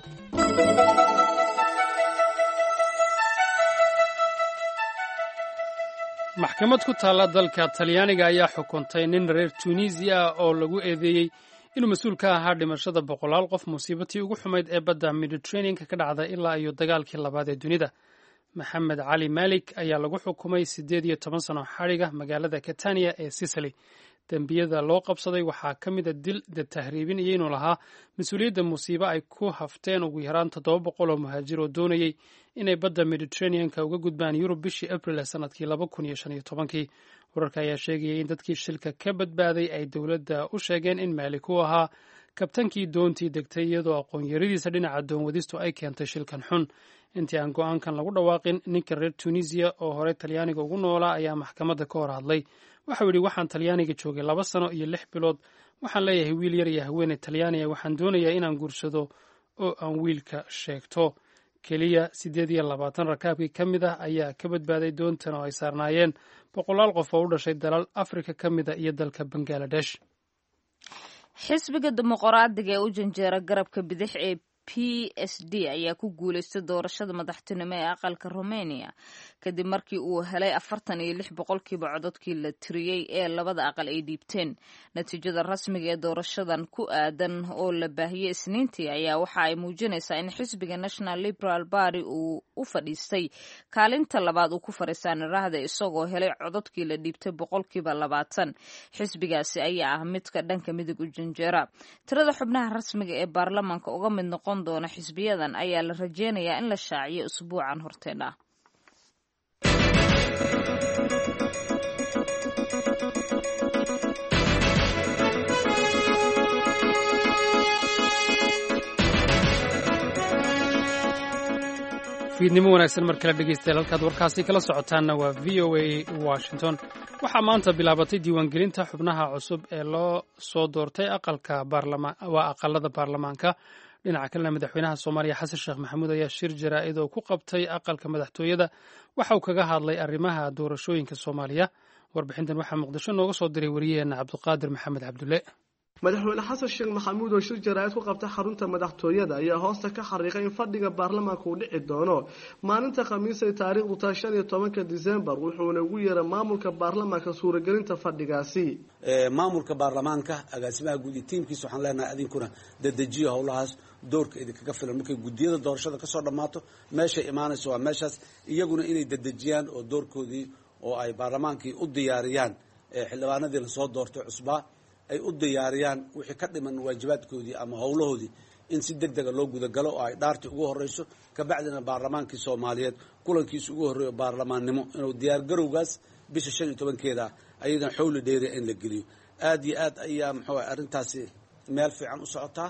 maxkamad ku taalla dalka talyaaniga ayaa xukuntay nin reer tunisiya ah oo lagu eedeeyey inuu mas-uul ka ahaa dhimashada boqolaal qof musiibatii ugu xumayd ee badda mediterraneanka ka dhacda ilaa iyo dagaalkii labaad ee dunida maxamed cali malik ayaa lagu xukumay siddeed iyo toban sano xadhiga magaalada catania ee sicily dembiyada loo qabsaday waxaa ka mida dil dad tahriibin iyo inuu lahaa mas-uuliyadda musiibo ay ku hafteen ugu yaraan toddoba boqol oo muhaajir oo doonayey inay badda mediterraneanka uga gudbaan yurub bishii abril ee sanadkii laba kun iyo shan iyo tobankii wararka ayaa sheegayay in dadkii shilka ka badbaaday ay dowladda u sheegeen in maalik uu ahaa kabtankii doontii degtay iyadoo aqoon-yaradiisa dhinaca doonwadistu ay keentay shilkan xun intii aan go-aankan lagu dhawaaqin ninka reer tunisiya oo horey talyaaniga ugu noolaa ayaa maxkamadda ka hor hadlay waxau yidhi waxaan talyaaniga joogay laba sano iyo lix bilood waxaan leeyahay wiil yar iyo haweeney talyaaniya waxaan doonayaa inaan guursado oo aan wiilka sheegto keliya siddeed iyo labaatan rakaabkii ka mid ah ayaa ka badbaaday doontan oo ay saarnaayeen boqolaal qof oo u dhashay dalal afrika ka mid a iyo dalka bangaladesh xisbiga dimuqraadiga ee u janjeera garabka bidix ee p s d ayaa ku guuleystay doorashada madaxtinimo ee aqalka romania kadib markii uu helay afartan iyo lix boqolkiiba cododkii la tiriyey ee labada aqal ay dhiibteen natiijada rasmiga ee doorashadan ku aadan oo la baahiyey isniintii ayaa waxa ay muujinaysaa in xisbiga national liberal party uu u fadhiistay kaalinta labaad uu ku fariistaa niraahda isagoo helay cododkii la dhiibtay boqolkiiba labaatan xisbigaasi ayaa ah midka dhanka midig u janjeera tirada xubnaha rasmiga ee baarlamaanka uga mid noqon doona xisbiyadan ayaa la rajeynayaa in la shaaciyo usbuucan horteena fiidnimo wanaagsan mar kale dhegeystayaal halkaad warkaasi kala socotaanna waa v o a washington waxaa maanta bilaabatay diiwaangelinta xubnaha cusub ee loo soo doortay aqalka waa aqalada baarlamaanka dhinaca kalena madaxweynaha soomaaliya xasan sheekh maxamuud ayaa shir jaraa'id oo ku qabtay aqalka madaxtooyada waxa uu kaga hadlay arrimaha doorashooyinka soomaaliya warbixintan waxaa muqdisho nooga soo diray wariyaheenna cabdiqaadir maxamed cabdulle madaxweyne xasan sheekh maxamuud oo shir jaraa'id ku qabtay xarunta madaxtooyada ayaa hoosta ka xariiqay in fadhiga baarlamaanka uu dhici doono maalinta khamiisay taariikhdu tahay shan iyo tobanka disembar wuxuuna ugu yeeray maamulka baarlamaanka suuragelinta fadhigaasi maamulka baarlamaanka agaasimaha guud iyo tiimkiisa waxaan leenahay adinkuna dadejiyo howlahaas doorka idinkaga filan markay guddiyada doorashada kasoo dhammaato meeshay imaanayso waa meeshaas iyaguna inay dadejiyaan oo doorkoodii oo ay baarlamaankii u diyaariyaan xildhibaanadii lasoo doortay cusbaa ay u diyaariyaan wixii ka dhiman waajibaadkoodii ama howlahoodii in si deg dega loo gudagalo oo ay dhaartii ugu horeyso kabacdina baarlamaankii soomaaliyeed kulankiisa ugu horreeyo baarlamaannimo inuu diyaargarowgaas bisha shan iyo tobankeeda ayadana xowli dheeriya in la geliyo aada iyo aad ayaa muxuu ah arrintaasi meel fiican u socotaa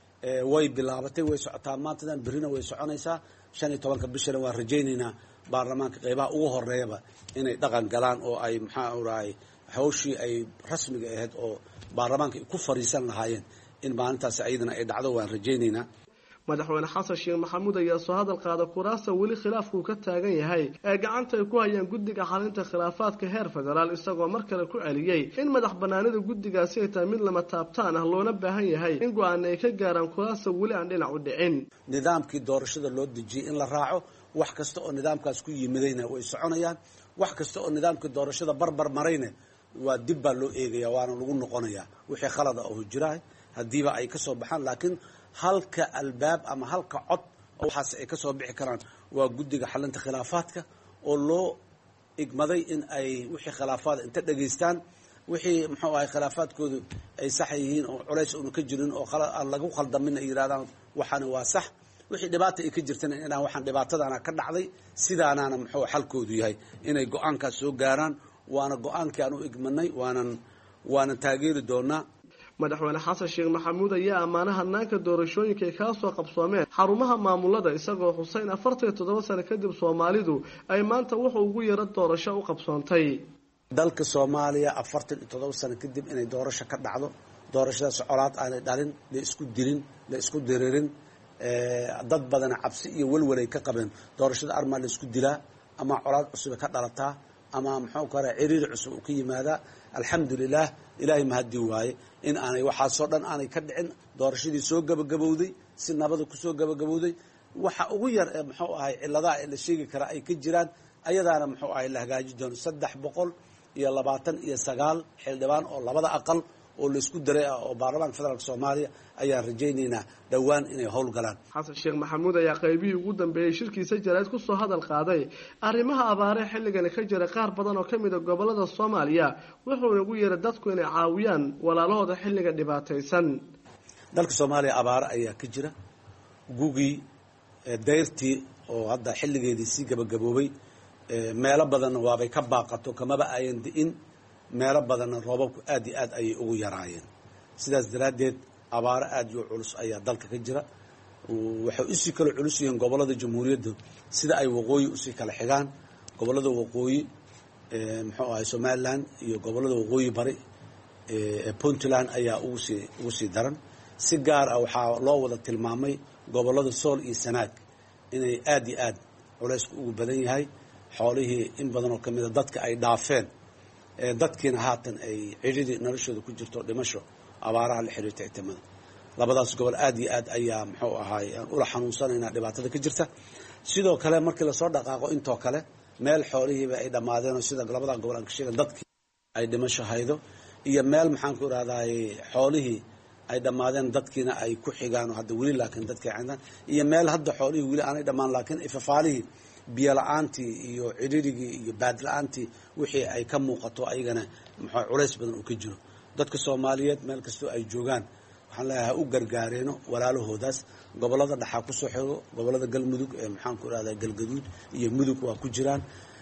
way bilaabatay way socotaa maantadan berrina way soconaysaa shan iyo tobanka bishana waan rajaynaynaa baarlamaanka qeybaha ugu horeeyaba inay dhaqan galaan oo ay maxaa urahay hawshii ay rasmiga ahayd oo baarlamaanka ay ku fariisan lahaayeen in maalintaasi ayadana ay dhacdo waan rajaynaynaa madaxweyne xasan sheekh maxamuud ayaa soo hadal qaada kuraasta weli khilaafkuu ka taagan yahay ee gacanta ay ku hayaan guddiga xalinta khilaafaadka heer federaal isagoo mar kale ku celiyey in madax banaanida guddigaasi ay tahay mid lama taabtaan ah loona baahan yahay in go-aana ay ka gaaraan kuraasta weli aan dhinac u dhicin nidaamkii doorashada loo dejiyey in la raaco wax kasta oo nidaamkaas ku yimidayna way soconayaan wax kasta oo nidaamkii doorashada barbar marayna waa dib baa loo eegaya waana lagu noqonayaa wixii khalada oo jiraah haddiiba ay ka soo baxaan laakiin halka albaab ama halka cod oo waxaas ay ka soo bixi karaan waa guddiga xalinta khilaafaadka oo loo igmaday in ay wixii khilaafaad inta dhegaystaan wixii muxuu ahay khilaafaadkoodu ay sax yihiin oo culays una ka jirin oo aan lagu khaldamin ay yidhahdaan waxaani waa sax wixii dhibaata ay ka jirtana inaan waxaan dhibaatadaana ka dhacday sidaanaana muxuu xalkoodu yahay inay go-aankaas soo gaaraan waana go-aankii aan u igmanay waanan waanan taageeri doonaa madaxweyne xasan sheekh maxamuud ayaa ammaana hanaanka doorashooyinka ay kala soo qabsoomeen xarumaha maamulada isagoo xuseyn afartan iyo toddoba sano kadib soomaalidu ay maanta wuxuu ugu yaro doorasho u qabsoontay dalka soomaaliya afartan iyo toddoba sano kadib inay doorasho ka dhacdo doorashadaas colaad aanay dhalin la isku dilin la isku diririn dad badana cabsi iyo welwelay ka qabeen doorashada armaa la isku dilaa ama colaad cusube ka dhalataa ama muxuu kale ciriiri cusub uu ka yimaadaa alxamdulilah ilaahay mahadii waaye in aanay waxaasoo dhan aanay ka dhicin doorashadii soo gabagabowday si nabada kusoo gabagabowday waxa ugu yar ee muxuu ahay ciladaha ee la sheegi karaa ay ka jiraan ayadaana muxuu ahay la hagaaji doono saddex boqol iyo labaatan iyo sagaal xildhibaan oo labada aqal oo laysku daray ah oo baarlamaanka federaalk soomaaliya ayaan rajaynaynaa dhowaan inay howlgalaan xasan sheekh maxamuud ayaa qaybihii ugu dambeeyey shirkiisa jarayd kusoo hadal qaaday arrimaha abaaree xilligani ka jira qaar badan oo ka mid a gobolada soomaaliya wuxuuna ugu yeeray dadku inay caawiyaan walaalahooda xilliga dhibaataysan dalka soomaaliya abaare ayaa ka jira gugii dayrtii oo hadda xilligeedii sii gabagaboobay meelo badanna waabay ka baaqato kamaba ayan di'in meelo badanna roobabku aad iyo aad ayay ugu yaraayeen sidaas daraaddeed abaaro aad iyo culus ayaa dalka ka jira waxay usii kala culus yihiin gobollada jamhuuriyadda sida ay waqooyi usii kala xigaan gobollada waqooyi muxuu ahay somalilan iyo gobollada waqooyi bari ee puntland ayaa ugusii ugu sii daran si gaar ah waxaa loo wada tilmaamay gobollada sool iyo sanaag inay aad iyo aad culaysku ugu badan yahay xoolihii in badan oo kamida dadka ay dhaafeen dadkiina haatan ay cidhidii noloshooda ku jirto dhimasho abaaraha la xiriirta itimada labadaas gobol aad iyo aad ayaa muxuu ahaay aan ula xanuunsanaynaa dhibaatada ka jirta sidoo kale markii lasoo dhaqaaqo intoo kale meel xoolihiiba ay dhammaadeen oo sida labadaa gobol aan ka sheegan dadkii ay dhimasho haydo iyo meel maxaan ku irahdaay xoolihii ay dhammaadeen dadkiina ay ku xigaan oo hadda weli laakiin dadkii cindaan iyo meel hadda xoolihii weli aanay dhammaan laakiin ifafaalihii biyo la-aantii iyo cidhirigii iyo baad la-aantii wixii ay ka muuqato ayagana muxuu culays badan uu ka jiro dadka soomaaliyeed meel kastoo ay joogaan waxaan leeyahay ha u gargaareeno walaalahoodaas gobollada dhaxaa kusoo xigo gobollada galmudug ee maxaan ku irahdaa galgaduud iyo mudug waa ku jiraan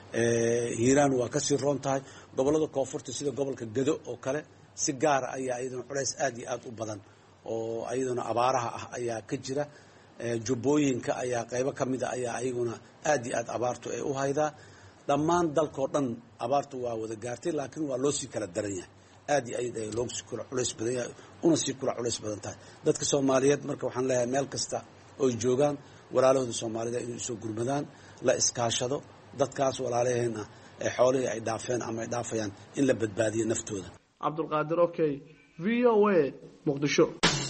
hiiraan waa kasii roon tahay gobollada koonfurta sida gobolka gado oo kale si gaara ayaa iyadana culays aad iyo aad u badan oo iyadana abaaraha ah ayaa ka jira jubbooyinka ayaa qaybo ka mida ayaa ayaguna aad iyo aad abaartu ay u haydaa dhammaan dalkao dhan abaartu waa wada gaartay laakiin waa loo sii kala daran yahay aad iyo aad ay loosii kula culays badan yahay una sii kula culays badan tahay dadka soomaaliyeed marka waxaan leeyahay meel kasta oy joogaan walaalahooda soomaalida inay usoo gurmadaan la iskaashado dadkaas walaalaheen ah ee xoolihii ay dhaafeen ama ay dhaafayaan in la badbaadiyo naftooda cabdulqaadir okey v o a muqdisho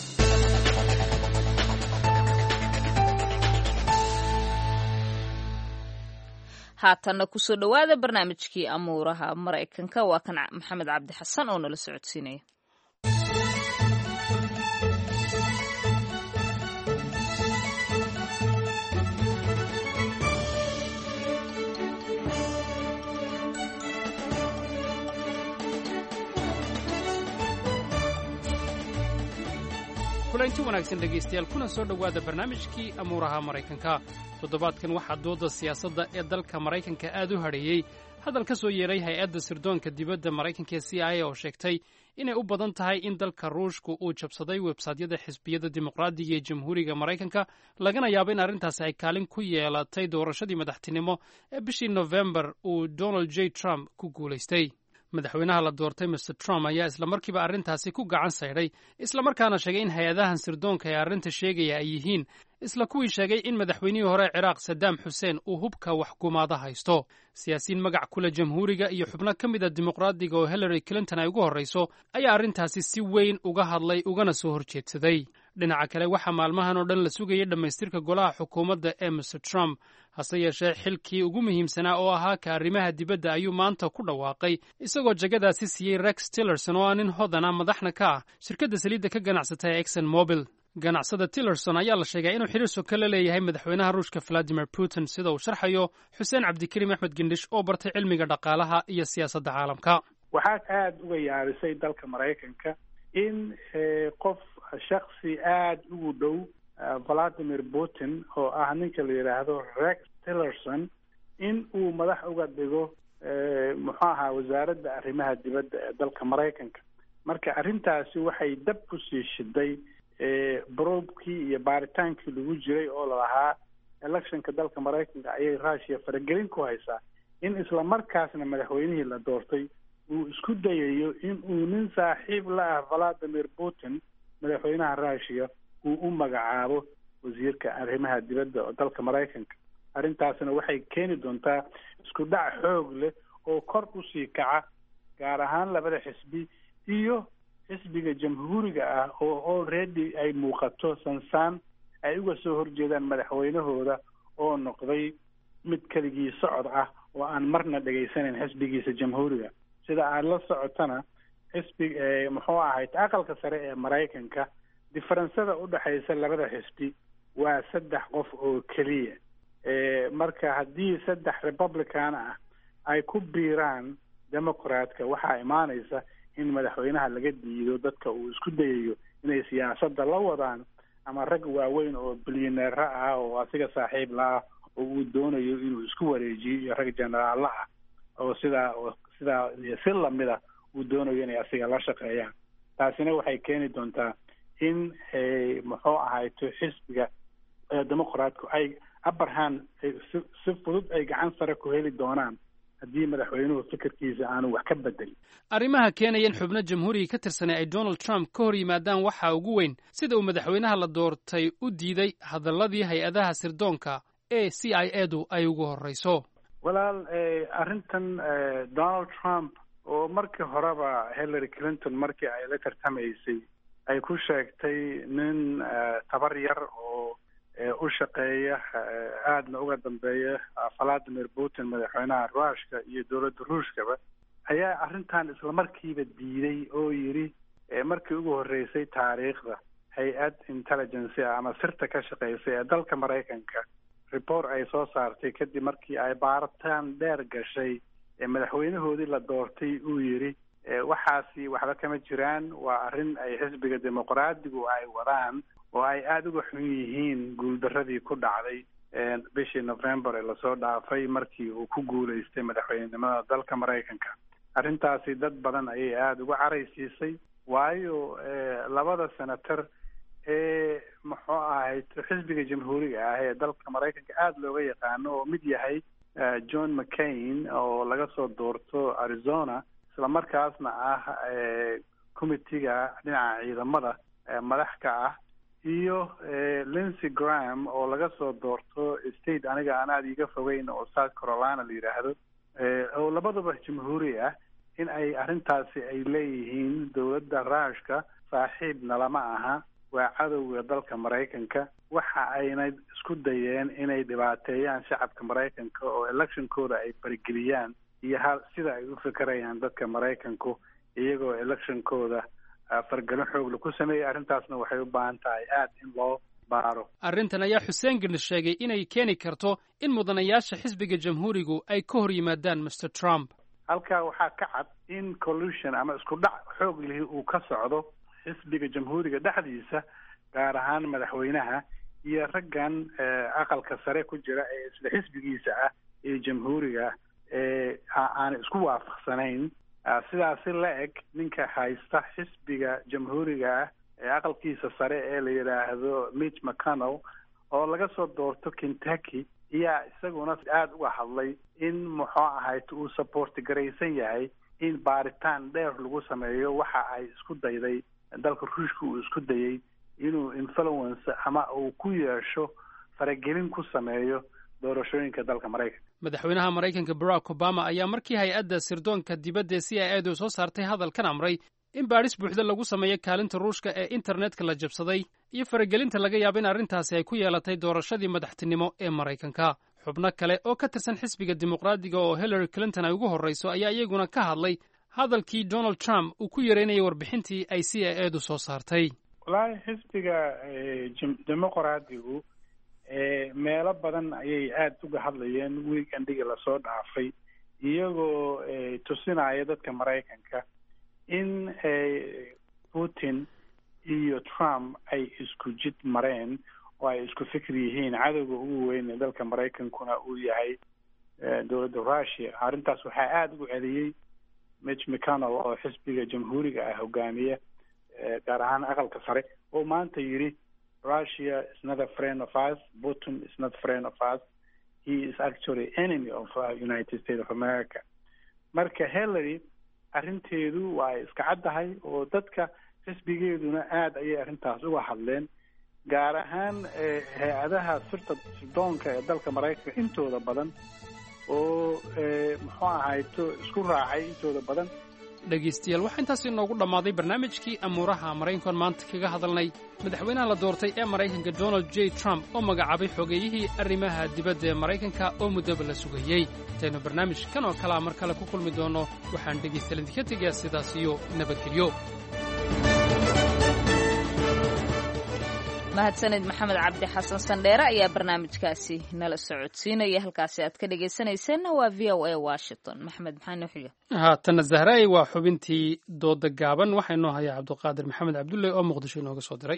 haatanna kusoo dhowaada barnaamijkii amuuraha maraykanka waa kan maxamed cabdi xasan oo nala socodsiinaya kulanti wanaagsan dhegaystayaal kuna soo dhowaada barnaamijkii amuuraha maraykanka toddobaadkan waxaa dooda siyaasadda ee dalka maraykanka aad u hadheeyey hadal ka soo yeeray hay-adda sirdoonka dibadda maraykanka ee c i a oo sheegtay inay u badan tahay in dalka ruushku uu jabsaday websaydyada xisbiyada dimuqraadiga ee jamhuuriga maraykanka lagana yaabo in arrintaasi ay kaalin ku yeelatay doorashadii madaxtinimo ee bishii nofembar uu donald j trump ku guulaystay madaxweynaha la doortay master trump ayaa islamarkiiba arrintaasi ku gacan saydhay islamarkaana sheegay in hay-adahan sirdoonka ee arrinta sheegaya ay yihiin isla kuwii sheegay in madaxweynihii hore ciraaq sadaam xuseen uu hubka waxgumaada haysto siyaasiyiin magac kule jamhuuriga iyo xubno ka mid a dimuqraadiga oo hillary clinton ay ugu horrayso ayaa arrintaasi si weyn uga hadlay ugana soo horjeedsaday dhinaca kale waxaa maalmahan oo dhan la sugayay dhammaystirka golaha xukuumadda ee master trump hase yeeshee xilkii ugu muhiimsanaa oo ahaa ka arrimaha dibadda ayuu maanta ku dhawaaqay isagoo jagadaasi siiyey rex tillerson oo ah nin hodana madaxna ka ah shirkadda saliidda ka ganacsata ee exon mobil ganacsada tillerson ayaa la sheegaa inuu xiriir soka la leeyahay madaxweynaha ruushka valadimir putin sida uu sharxayo xuseen cabdikariim axmed gendhish oo bartay cilmiga dhaqaalaha iyo siyaasadda caalamka waxaad aada uga yaabisay dalka maraykanka in qof shaksi aada ugu dhow valadimir putin oo ah ninka la yidhaahdo rex tillerson in uu madax uga dhigo muxuu ahaa wasaaradda arrimaha dibadda ee dalka maraykanka marka arrintaasi waxay dab kusii shiday broobkii iyo baaritaankii lagu jiray oo lalahaa electionka dalka maraykanka ayay russia faragelin ku haysaa in isla markaasna madaxweynihii la doortay uu isku dayayo in uu nin saaxiib la ah valadimir putin madaxweynaha russia uu u magacaabo wasiirka arrimaha dibadda oo dalka maraykanka arrintaasna waxay keeni doontaa isku dhac xoog leh oo kor usii kaca gaar ahaan labada xisbi iyo xisbiga jamhuuriga ah oo already ay muuqato sansaan ay uga soo horjeedaan madaxweynahooda oo noqday mid keligii socod ah oo aan marna dhegaysanayn xisbigiisa jamhuuriga sida aada la socotana xisbi muxuu ahayd aqalka sare ee maraykanka diferensada udhexaysa labada xisbi waa saddex qof oo keliya marka haddii saddex republican ah ay ku biiraan democratka waxaa imaanaysa in madaxweynaha laga diido dadka uu isku dayayo inay siyaasadda la wadaan ama rag waaweyn oo bilyaneera ah oo asiga saaxiib la ah oo uu doonayo inuu isku wareejiyo iyo rag generaalla ah oo sidaa sidaa si lamida uu doonayo inay asiga la shaqeeyaan taasina waxay keeni doontaa in muxuu ahayto xisbiga demoqraatku ay abarhan si fudud ay gacan sare ku heli doonaan haddii madaxweynuhu fikirkiisa aanu wax ka bedelin arrimaha keenaya in xubno jamhuuriga ka tirsanay ay donald trump ka hor yimaadaan waxaa ugu weyn sida uu madaxweynaha la doortay u diiday hadalladii hay-adaha sirdoonka ee c i edu ay ugu horreyso walaal arrintan donald trump oo markii horeba hillary clinton markii ay la tartamaysay ay ku sheegtay nin tabar yar oo u shaqeeya aadna uga dambeeya valadimir putin madaxweynaha ruushka iyo dowladda ruushkaba ayaa arrintan islamarkiiba diiday oo yidhi markii ugu horreysay taariikhda hay-ad intelligence ah ama sirta ka shaqeysay ee dalka maraykanka report ay soo saartay kadib markii ay baaritaan dheer gashay madaxweynahoodii la doortay uu yidhi waxaasi waxba kama jiraan waa arrin ay xisbiga dimuqraadigu ay wadaan oo ay aada uga xun yihiin guuldaradii ku dhacday bishii november ee lasoo dhaafay markii uu ku guulaystay madaxweynenimada dalka maraykanka arrintaasi dad badan ayay aada uga caraysiisay waayo labada senator ee muxuu ahayd xisbiga jamhuuriga ah ee dalka maraykanka aada looga yaqaano oo mid yahay john mccain oo laga soo doorto arizona isla markaasna ah committeega dhinaca ciidamada madax ka ah iyo lincy graham oo laga soo doorto state aniga aan aada iiga fogeyn oo south carolina la yidhaahdo oo labaduba jamhuuri ah in ay arrintaasi ay leeyihiin dowladda ruushka saaxiibna lama aha waa cadowga dalka maraykanka waxa ayna isku dayeen inay dhibaateeyaan shacabka maraykanka oo electionkooda ay farageliyaan iyo ha sida ay u fikirayaan dadka maraykanku iyagoo electionkooda fargelin xoogla ku sameeyay arrintaasna waxay u baahan tahay aada in loo baaro arrintan ayaa xuseen gandhi sheegay inay keeni karto in mudanayaasha xisbiga jamhuurigu ay ka hor yimaadaan master trump halkaa waxaa ka cad in collusion ama isku dhac xoog lihi uu ka socdo xisbiga jamhuuriga dhexdiisa gaar ahaan madaxweynaha iyo raggan aqalka sare ku jira ee isla xisbigiisa ah ee jamhuuriga ee aan isku waafaqsanayn sidaasi la eg ninka haysta xisbiga jamhuuriga ah ee aqalkiisa sare ee la yidhaahdo mitch mcconnell oo laga soo doorto kentucky ayaa isaguna aada uga hadlay in muxuu ahayd uu supporti garaysan yahay in baaritaan dheer lagu sameeyo waxa ay isku dayday dalka ruushka uu isku dayay inuu influence ama uu ku yeesho faragelin ku sameeyo doorashooyinka dalka maraykanka madaxweynaha maraykanka barack obama ayaa markii hay-adda sirdoonka dibadda ee c i edu soo saartay hadalkan amray in baadhis buuxda lagu sameeyo kaalinta ruushka ee internetka la jabsaday iyo faragelinta laga yaabo in arrintaasi ay ku yeelatay doorashadii madaxtinimo ee maraykanka xubno kale oo ka tirsan xisbiga dimuqraadiga oo hillary clinton ay ugu horrayso ayaa iyaguna ka hadlay hadalkii donald trump uu ku yareynayay warbixintii ay c a edu soo saartay wallaahi xisbiga dimuqraadigu meelo badan ayay aada uga hadlayeen weekendhigii lasoo dhaafay iyagoo tusinaya dadka maraykanka in putin iyo trump ay isku jid mareen oo ay isku fikir yihiin cadowga ugu weyn ee dalka maraykankuna uu yahay dowladda russia arrintaas waxaa aada ugu celiyey mitch mcconnell oo xisbiga jamhuuriga ah hogaamiya gaar ahaan aqalka sare oo maanta yidhi russia is not a friend of us putin is not friend of us he is actually enemy of uh, united states of america marka hillary arrinteedu waa ay iska caddahay oo dadka xisbigeeduna aada ayay arrintaas uga hadleen gaar ahaan hay-adaha sirta sirdoonka ee dalka maraykanka intooda badan oo muxuu ahayto isku raacay intooda badan dhegaystayaal waxaa intaas inoogu dhammaaday barnaamijkii amuuraha maraykankan maanta kaga hadalnay madaxweynaha la doortay ee maraykanka donald j trump oo magacaabay xogeeyihii arrimaha dibadda ee maraykanka oo muddaba la sugayey intaynu barnaamij kan oo kalea mar kale ku kulmi doonno waxaan dhegaystayaal idinka tegayaa sidaas iyo nabadgelyo mahadsanid maxamed cabdi xasan sandheere ayaa barnaamijkaasi nala socodsiinaya halkaasi aad ka dhegaysanayseena waa v o a washington maxamed maxaa noo xiga haatanna zahraay waa xubintii dooda gaaban waxaa inoo hayaa cabduqaadir maxamed cabdulle oo muqdisho inooga soo diray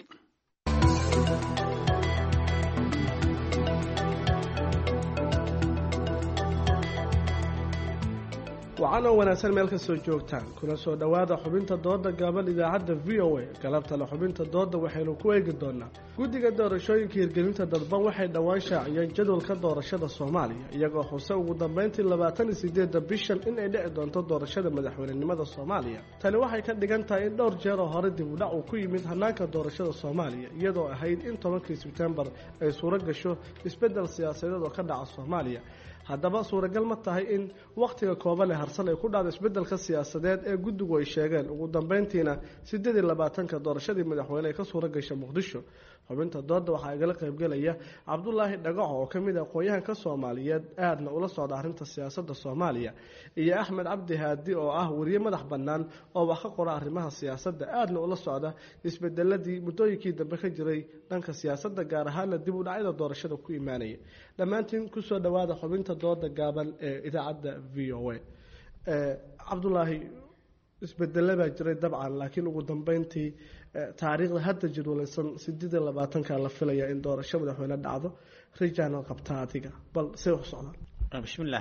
wacan oo wanaagsan meel ka soo joogtaan kuna soo dhowaada xubinta dooda gaaban idaacadda v o a galabtale xubinta dooda waxaynu ku eegi doonaa guddiga doorashooyinka hirgelinta dadban waxay dhowaan shaaciyeen jadwalka doorashada soomaaliya iyagoo xuse ugu dambeyntii labaatan iyo sideedda bishan in ay dhici doonto doorashada madaxweynenimada soomaaliya tani waxay ka dhigan tahay in dhowr jeer oo hore dib u dhac uu ku yimid hanaanka doorashada soomaaliya iyadoo ahayd in tobankii sebtembar ay suuro gasho isbeddel siyaasadeed oo ka dhaca soomaaliya haddaba suuragal ma tahay in wakhtiga kooban ee harsan ay ku dhacdo isbeddelka siyaasadeed ee guddigu ay sheegeen ugu dambeyntiina siddeed iyo labaatanka doorashadii madaxweyne ay ka suura gasha muqdisho xubinta dooda waxaa igala qaybgelaya cabdulaahi dhagaco oo ka mid ah aqoon-yahanka soomaaliyeed aadna ula socda arrinta siyaasadda soomaaliya iyo axmed cabdi haadi oo ah weriye madax bannaan oo wax ka qora arrimaha siyaasadda aadna ula socda isbedeladii muddooyinkii dambe ka jiray dhanka siyaasadda gaar ahaana dib u dhacyada doorashada ku imaanaya dhammaantiin kusoo dhowaada xubinta dooda gaaban ee idaacadda v o a cabdulaahi isbedele baa jiray dabcan laakiin ugu dambeyntii taariikhda hadda jadwalaysan sideed iyo labaatanka la filaya in doorasho madaxweyne dhacdo rijaana qabtaa adiga bal say wax socdaan bismillah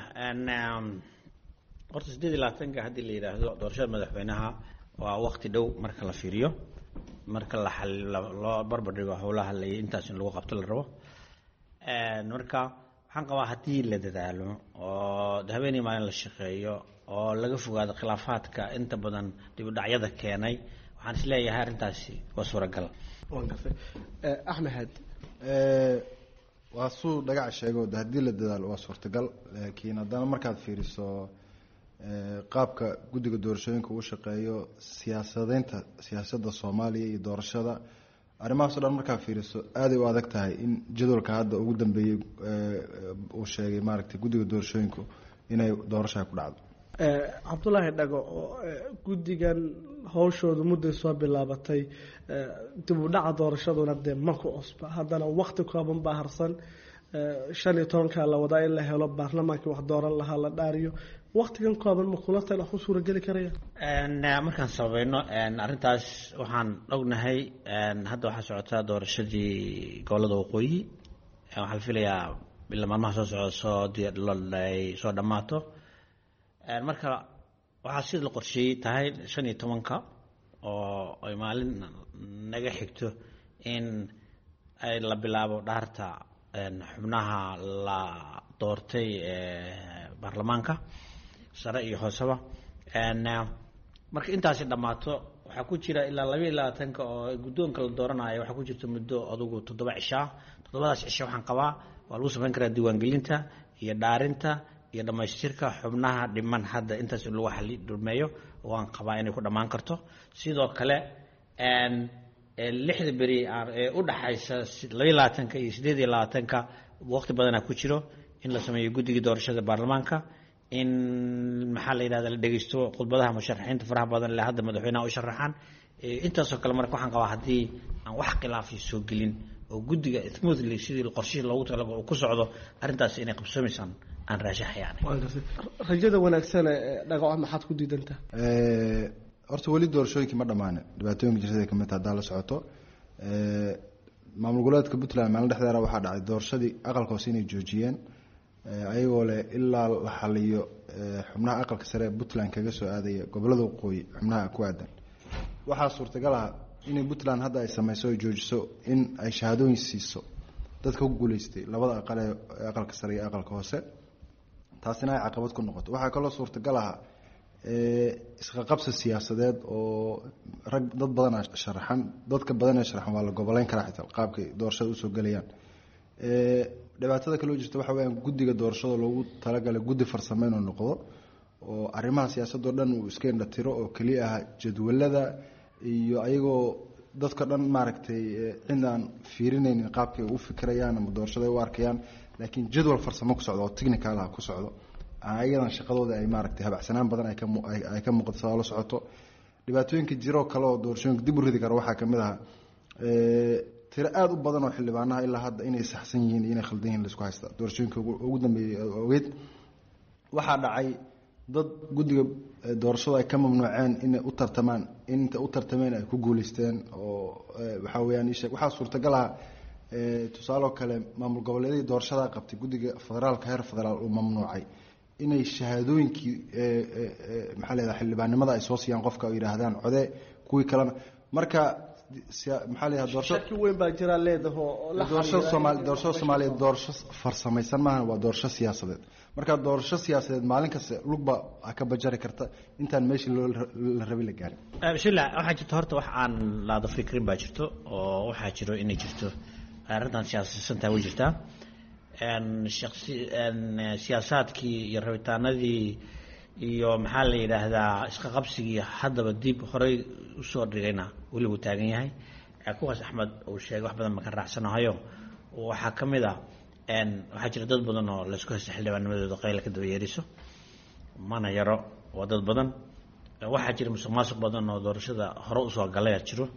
horta sideed iyo labaatanka haddii la yidhaahdo doorashada madaxweynaha waa waqti dhow marka la fiiriyo marka la loo barbardhigo howlaha la intaas in lagu qabto la rabo marka waxaan qabaa haddii la dadaalo oo habeenii maalin la shaqeeyo oo laga fogaado khilaafaadka inta badan dib u dhacyada keenay waxaan is leeyahay arrintaasi waa suuragal axmed haadi waa suu dhagaca sheego de haddii la dadaalo waa suurtagal laakiin haddana markaad fiiriso qaabka guddiga doorashooyinka uu shaqeeyo siyaasadeynta siyaasadda soomaaliya iyo doorashada arrimahaas o dhan markaad fiiriso aaday u adag tahay in jadwalka hadda ugu dambeeyey uu sheegay maaragtay guddiga doorashooyinku inay doorashaa ku dhacdo cabdulaahi dhago oo guddigan howshoodu mudday soo bilaabatay dib u dhaca doorashaduna dee ma ku cusba haddana wakti kooban baa harsan shan iyo tobankaa la wadaa in la helo baarlamaankii wax dooran lahaa la dhaariyo waktigan kooban ma kula tala ku suurageli karaya markaan sabayno arrintaas waxaan ognahay hadda waxaa socotaa doorashadii gobolada waqooyi waxaa la filayaa ila maalmaha soo socda soo ay soo dhammaato marka waxaa sida la qorsheeyey tahay shan iyo tobanka oo ay maalin naga xigto in ay la bilaabo dhaarta xubnaha la doortay baarlamaanka sare iyo hooseba marka intaasi dhammaato waxaa ku jira ilaa labaiyo labaatanka oo guddoonka la dooranayo waxaa ku jirta muddo adugu toddoba cishaa toddobadaas cisho waxaan qabaa waa lagu samayn karaa diiwaangelinta iyo dhaarinta iyo dhammaystirka xubnaha dhiman hadda intaas in lagu xali dhameeyo waan qabaa inay ku dhammaan karto sidoo kale lixda beri ee u dhaxaysa labaiy labaatanka iyo siddeed iyo labaatanka waqti badanaa ku jiro in la sameeyo guddigii doorashada baarlamaanka in maxaa la yidhahda la dhegeysto khudbadaha musharaxiinta faraha badan le hadda madaxweynaha u sharaxaan intaasoo kale marka waxaan qabaa haddii aan wax khilaafi soo gelin oo guddiga smoothly sidii qorshihii loogu talagalo uu ku socdo arrintaasi inay qabsoomaysaan aan raashaxayaan rajada wanaagsan ee dhagaco maxaad ku diidantaa horta weli doorashooyinkii ma dhammaanin dhibaatooyinka jirtada kamid ta haddaa la socoto maamul goboleedka puntland maalin dhexdeeda waxaa dhacay doorashadii aqalka hoose inay joojiyeen ayagoo leh ilaa la xaliyo xubnaha aqalka sare ee puntland kaga soo aadaya gobolada waqooyi xubnaha ku aadan waxaa suurtagal ah inay puntland hadda ay sameyso ay joojiso in ay shahaadooyin siiso dadka ku guuleystay labada aqal ee aqalka sare iyo aqalka hoose taasina ay caqabad ku noqoto waxaa kaloo suurtagal ah isqaqabsi siyaasadeed oo rag dad badana sharaxan dadka badan ee sharaxan waa la goboleyn karaa xitaa qaabkay doorashada usoo gelayaan dhibaatada kaloo jirta waxa weyaan guddiga doorashada loogu talagalay guddi farsamo inuu noqdo oo arrimaha siyaasadoo dhan uu iska indhatiro oo keliya ah jadwalada iyo ayagoo dadka dhan maaragtay cidaan fiirinaynin qaabkay u fikirayaan ama doorashada u arkayaan laakiin jadwal farsamo ku socdo oo technical ah ku socdo ayadan shaqadooda ay maaragtay habacsanaan badan ay ka muuqato saa la socoto dhibaatooyinka jiroo kale oo doorashooyinka dib u ridi kara waxaa kamid aha tiro aada u badan oo xildhibaanaha ilaa hadda inay saxsan yihiin iyo inay khaldan yihin laisku haysta doorashooyinka ugu dambeeyey ogeyd waxaa dhacay dad guddiga doorashadu ay ka mamnuuceen inay u tartamaan inta u tartameen ay ku guuleysteen oo waxaa weyaan ishee waxaa suurtagal ah tusaaloo kale maamul goboleedyadii doorashada qabtay guddiga federaalka heer federaal uu mamnuucay inay shahaadooyinkii maxaa leedaha xildhibaannimada ay soo siiyaan qofka oo yidhaahdaan code kuwii kalena marka maxaa leedaha doorasho shaki weyn baa jira leedaho doorashada soomaali doorashada soomaaliyeed doorasho farsamaysan maaha waa doorasho siyaasadeed marka doorasho siyaasadeed maalin kasta lugba ka bajari karta intaan meeshii loo la rabay la gaarin bismillah waxaa jirta horta wax aan laada fikrin baa jirto oo waxaa jiro inay jirto arrintan siyaasadsantaa way jirtaa siyaasaadkii iyo rabitaanadii iyo maxaa la yidhaahdaa iska qabsigii haddaba dib horey usoo dhigayna weli wuu taagan yahay kuwaas axmed uu sheegay wax badan maka raacsanahayo waxaa ka mid a waxaa jira dad badan oo laysku haysta xildhibaanimadooda qayla ka daba yeeriso mana yaro waa dad badan waxaa jira musuq maasuq badan oo doorashada hore usoo galaya jiro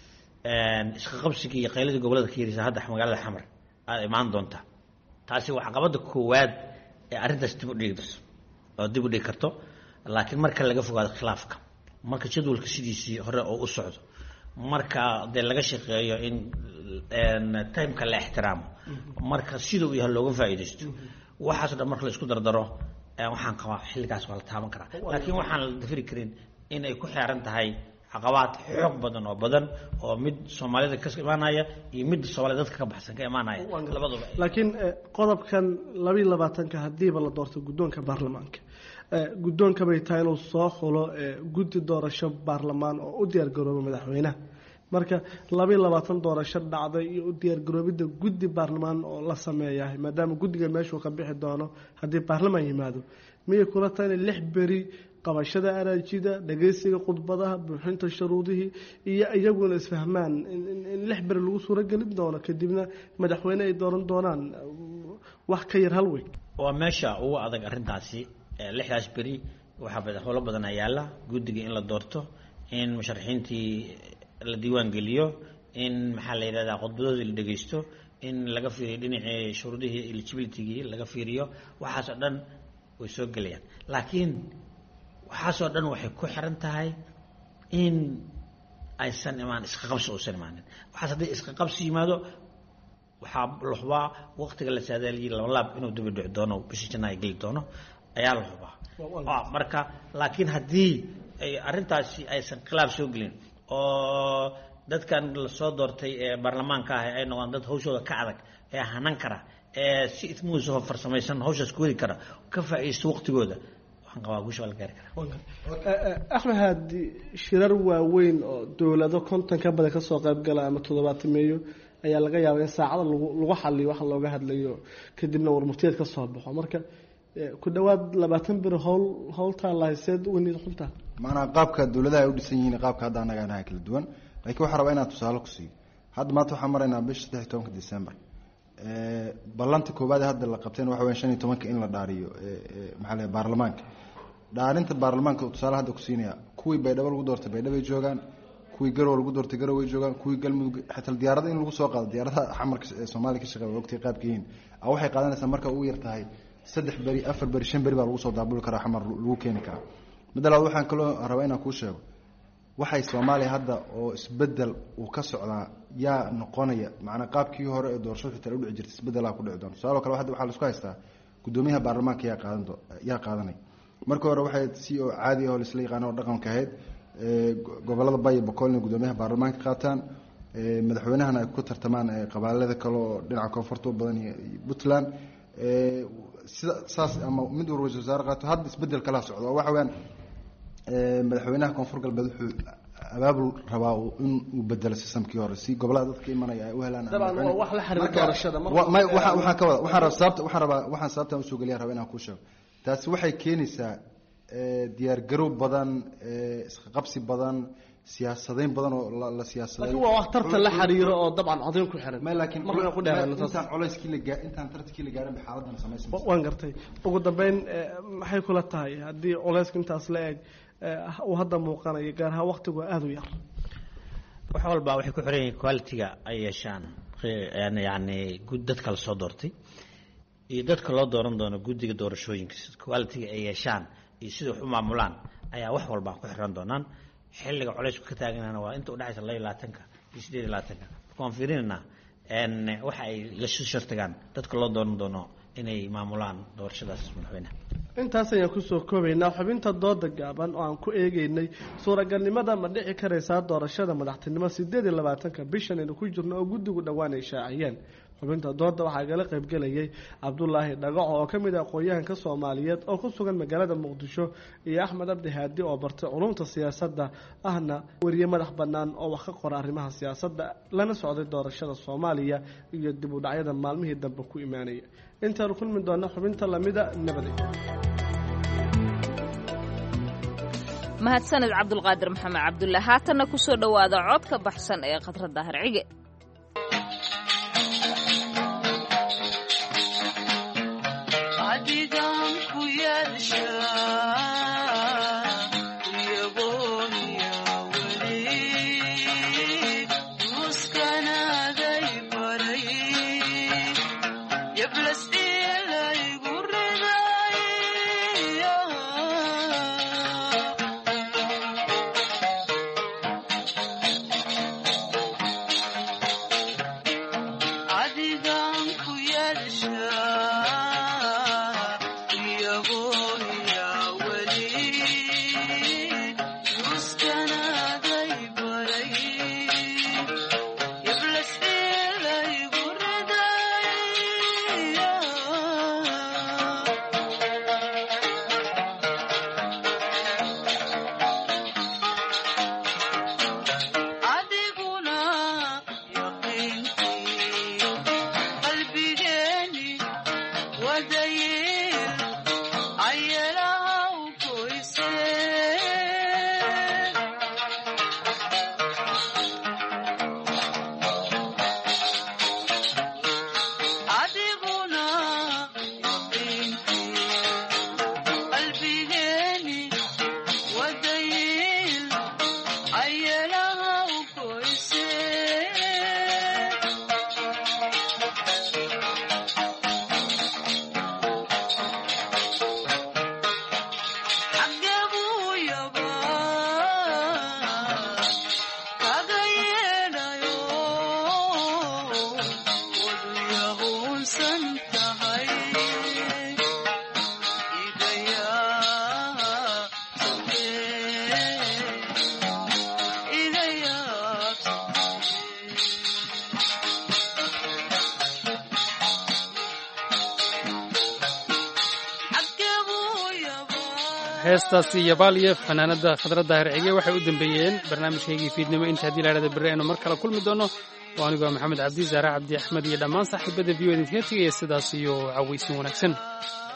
iska qabsigii iyo qayladii gobolada ka yeerisa hadda magaalada xamar aada imaan doonta taasi waa caqabada koowaad ee arrintaas dib u dhigi darso oo dib u dhigi karto laakiin marka laga fogaado khilaafka marka jadwalka sidiisii hore oo u socdo marka dee laga shaqeeyo in timeka la ixtiraamo marka sida uu yahay looga faa'iidaysto waxaaso dhan marka la isku dardaro waxaan qabaa xilligaas waa la taaban karaa laakiin waxaan la dafiri karin in ay ku xeeran tahay caqabaad xoog badan oo badan oo mid soomaalida ka imaanaya iyo mid soomaalida dadka ka baxsan ka imaanaya labaduba laakiin qodobkan labayo labaatanka hadiiba la doorto guddoonka baarlamaanka guddoonka bay tahay inuu soo xulo guddi doorasho baarlamaan oo u diyaargarooba madaxweynaha marka labayo labaatan doorasho dhacday iyo u diyaargaroobidda guddi baarlamaan oo la sameeyahay maadaama guddiga meeshuu ka bixi doono haddii baarlamaan yimaado miyay kula tahay inay lix beri qabashada araajida dhageysiga khudbadaha buuxinta shuruudihii iyo iyaguna isfahmaan in lix beri lagu suuragelin doono kadibna madaxweyne ay dooran doonaan wax ka yar hal weyn waa meesha ugu adag arrintaasi lixdaas beri waxaa howlo badan yaalla guddiga in la doorto in musharaxiintii la diiwaan geliyo in maxaa la yidhahdaa khudbadoodii la dhegeysto in laga fiiriyo dhinacii shuruudihii eligibilitygii laga fiiriyo waxaasoo dhan way soo gelayaan laakiin waxaasoo dhan waxay ku xiran tahay in aysan imaan isqaqabsi uusan imaanin waxaas haddii isqaqabsi yimaado waxaa la hubaa waqtiga la saadaaliyay laba laab inuu daba dhici doono bishii janna ay geli doono ayaa la hubaa marka laakiin haddii ay arrintaasi aysan khilaaf soo gelin oo dadkan lasoo doortay ee baarlamaanka ah ay noqdaan dad hawshooda ka adag ee hanan kara ee si ismuusoo farsamaysan hawshaas ku heli kara ka faa'iidaysto waqtigooda axmed haadi shirar waaweyn oo dowlado konton ka badan kasoo qaybgala ama toddobaatan meeyo ayaa laga yaabaa in saacada lagu xaliyo waxa looga hadlayo kadibna warmurtiyeed ka soo baxo marka ku dhawaad labaatan bir howl howltaa lahayseed weniid xunta maanaa qaabka dowladaha ay u dhisan yihiin qaabka hadda annaga anaha kala duwan laakiin waxaa rabaa inaan tusaale ku siiyo hadda maanta waxaan maraynaa bisha saddex iyo tobanka december ballanta koowaad ee hadda la qabteen waxa weya shan iyo tobanka in la dhaariyo maxaa leeyahay baarlamaanka dhaarinta baarlamaanka tusaale hadda ku siinaya kuwii baydhabo lagu doortay baydhabo ay joogaan kuwii garow lagu doortay garow ay joogaan kuwii galmudug xataa diyaarada in lagu soo qaado diyaaradaha xamarka ee soomaaliya ka shaqeeya waqtiga qaabka yihiin a waxay qaadanaysaa marka ugu yar tahay saddex beri afar beri shan beri baa lagu soo daabuli karaa xamar lagu keeni karaa midda labaad waxaan kaloo rabaa inaan kuu sheego waxay soomaaliya hadda oo isbedel uu ka socdaa yaa noqonaya macnaa qaabkii hore ee doorashada xitaa u dhici jirtay isbedelaa ku dhici doona tusaalo kale hadda waxaa laisku haystaa guddoomiyaha baarlamaanka yaa qaadan yaa qaadanay marka hore waxay si oo caadi ah oo laisla yaqaano oo dhaqanka ahayd gobolada bay iyo boqolna guddoomiyaha baarlamaanka qaataan madaxweynahana ay ku tartamaan qabaalada kale oo dhinaca koonfurta u badan iyo puntland sida saas ama mid war waysa wasaare qaato hadda isbedel kalaa socda oo waxa weyaan madaxweynaha koonfur galbeed wuxuu abaabul rabaa in uu bedelo sistamkii hore si gobolada dadka imanaya ay u helaan dabcan waa wax la xiriira doorashada waxaan ka wada waxaan rabaa sababta waxaan rabaa waxaan sababtan usoo geliya rabaa inaan kuu sheego taasi waxay keenaysaa diyaar garow badan isqaqabsi badan siyaasadayn badan oo la siyaasaday laakiin waa wax tartan la xiriiro oo dabcan codayn ku xiran ma laakiin markaan ku dheeraano taas intaan culayskii la gaa intaan tartankii la gaarin bay xaaladan samaysan waan gartay ugu dambeyn maxay kula tahay haddii culayska intaas la eg uu hadda muuqanayo gaar ahaan waqtigu aada u yar wax walba waxay ku xiran yihiin quality-ga ay yeeshaan yani dadka la soo doortay iyo dadka loo dooran doono guddiga doorashooyinka quality-ga ay yeeshaan iyo sida wax u maamulaan ayaa wax walba ku xiran doonaan xilliga colaysku ka taaganana waa inta udhexaysa laba iyo labaatanka iyo sideed iyo labaatanka marka waan fiirinayna waxa ay la shartagaan dadka loo dooran doono inay maamulaan doorashadaas madaxweynaha intaas ayaan kusoo koobaynaa xubinta dooda gaaban oo aan ku eegeynay suuragalnimada ma dhici karaysaa doorashada madaxtinimo sideed iyo labaatanka bishan aynu ku jirno oo guddigu dhowaan ay shaaciyeen xubinta dooda waxaa igala qaybgelayay cabdulaahi dhagaco oo ka mid ah aqoon-yahanka soomaaliyeed oo ku sugan magaalada muqdisho iyo axmed abdi haadi oo bartay culumta siyaasadda ahna weriye madax bannaan oo wax ka qora arrimaha siyaasadda lana socday doorashada soomaaliya iyo dib u dhacyada maalmihii dambe ku imaanaya intaanu kulmi doona xubinta lamida nabadey mahadsaned cabdulqaadir maxamed cabdulle haatanna kusoo dhowaada cod ka baxsan ee khadra daahir cige heestaasi yabaal iyo fanaanada khadra daahir cige waxay u dambeeyeen barnaamijkaygii fiidnimo inta haddii laadhada berri aynu mar kale kulmi doono oo anigoo maxamed cabdi zaare cabdi axmed iyo dhammaan saaxiibada v o idinkaga tegaya sidaas iyo cawaysin wanaagsan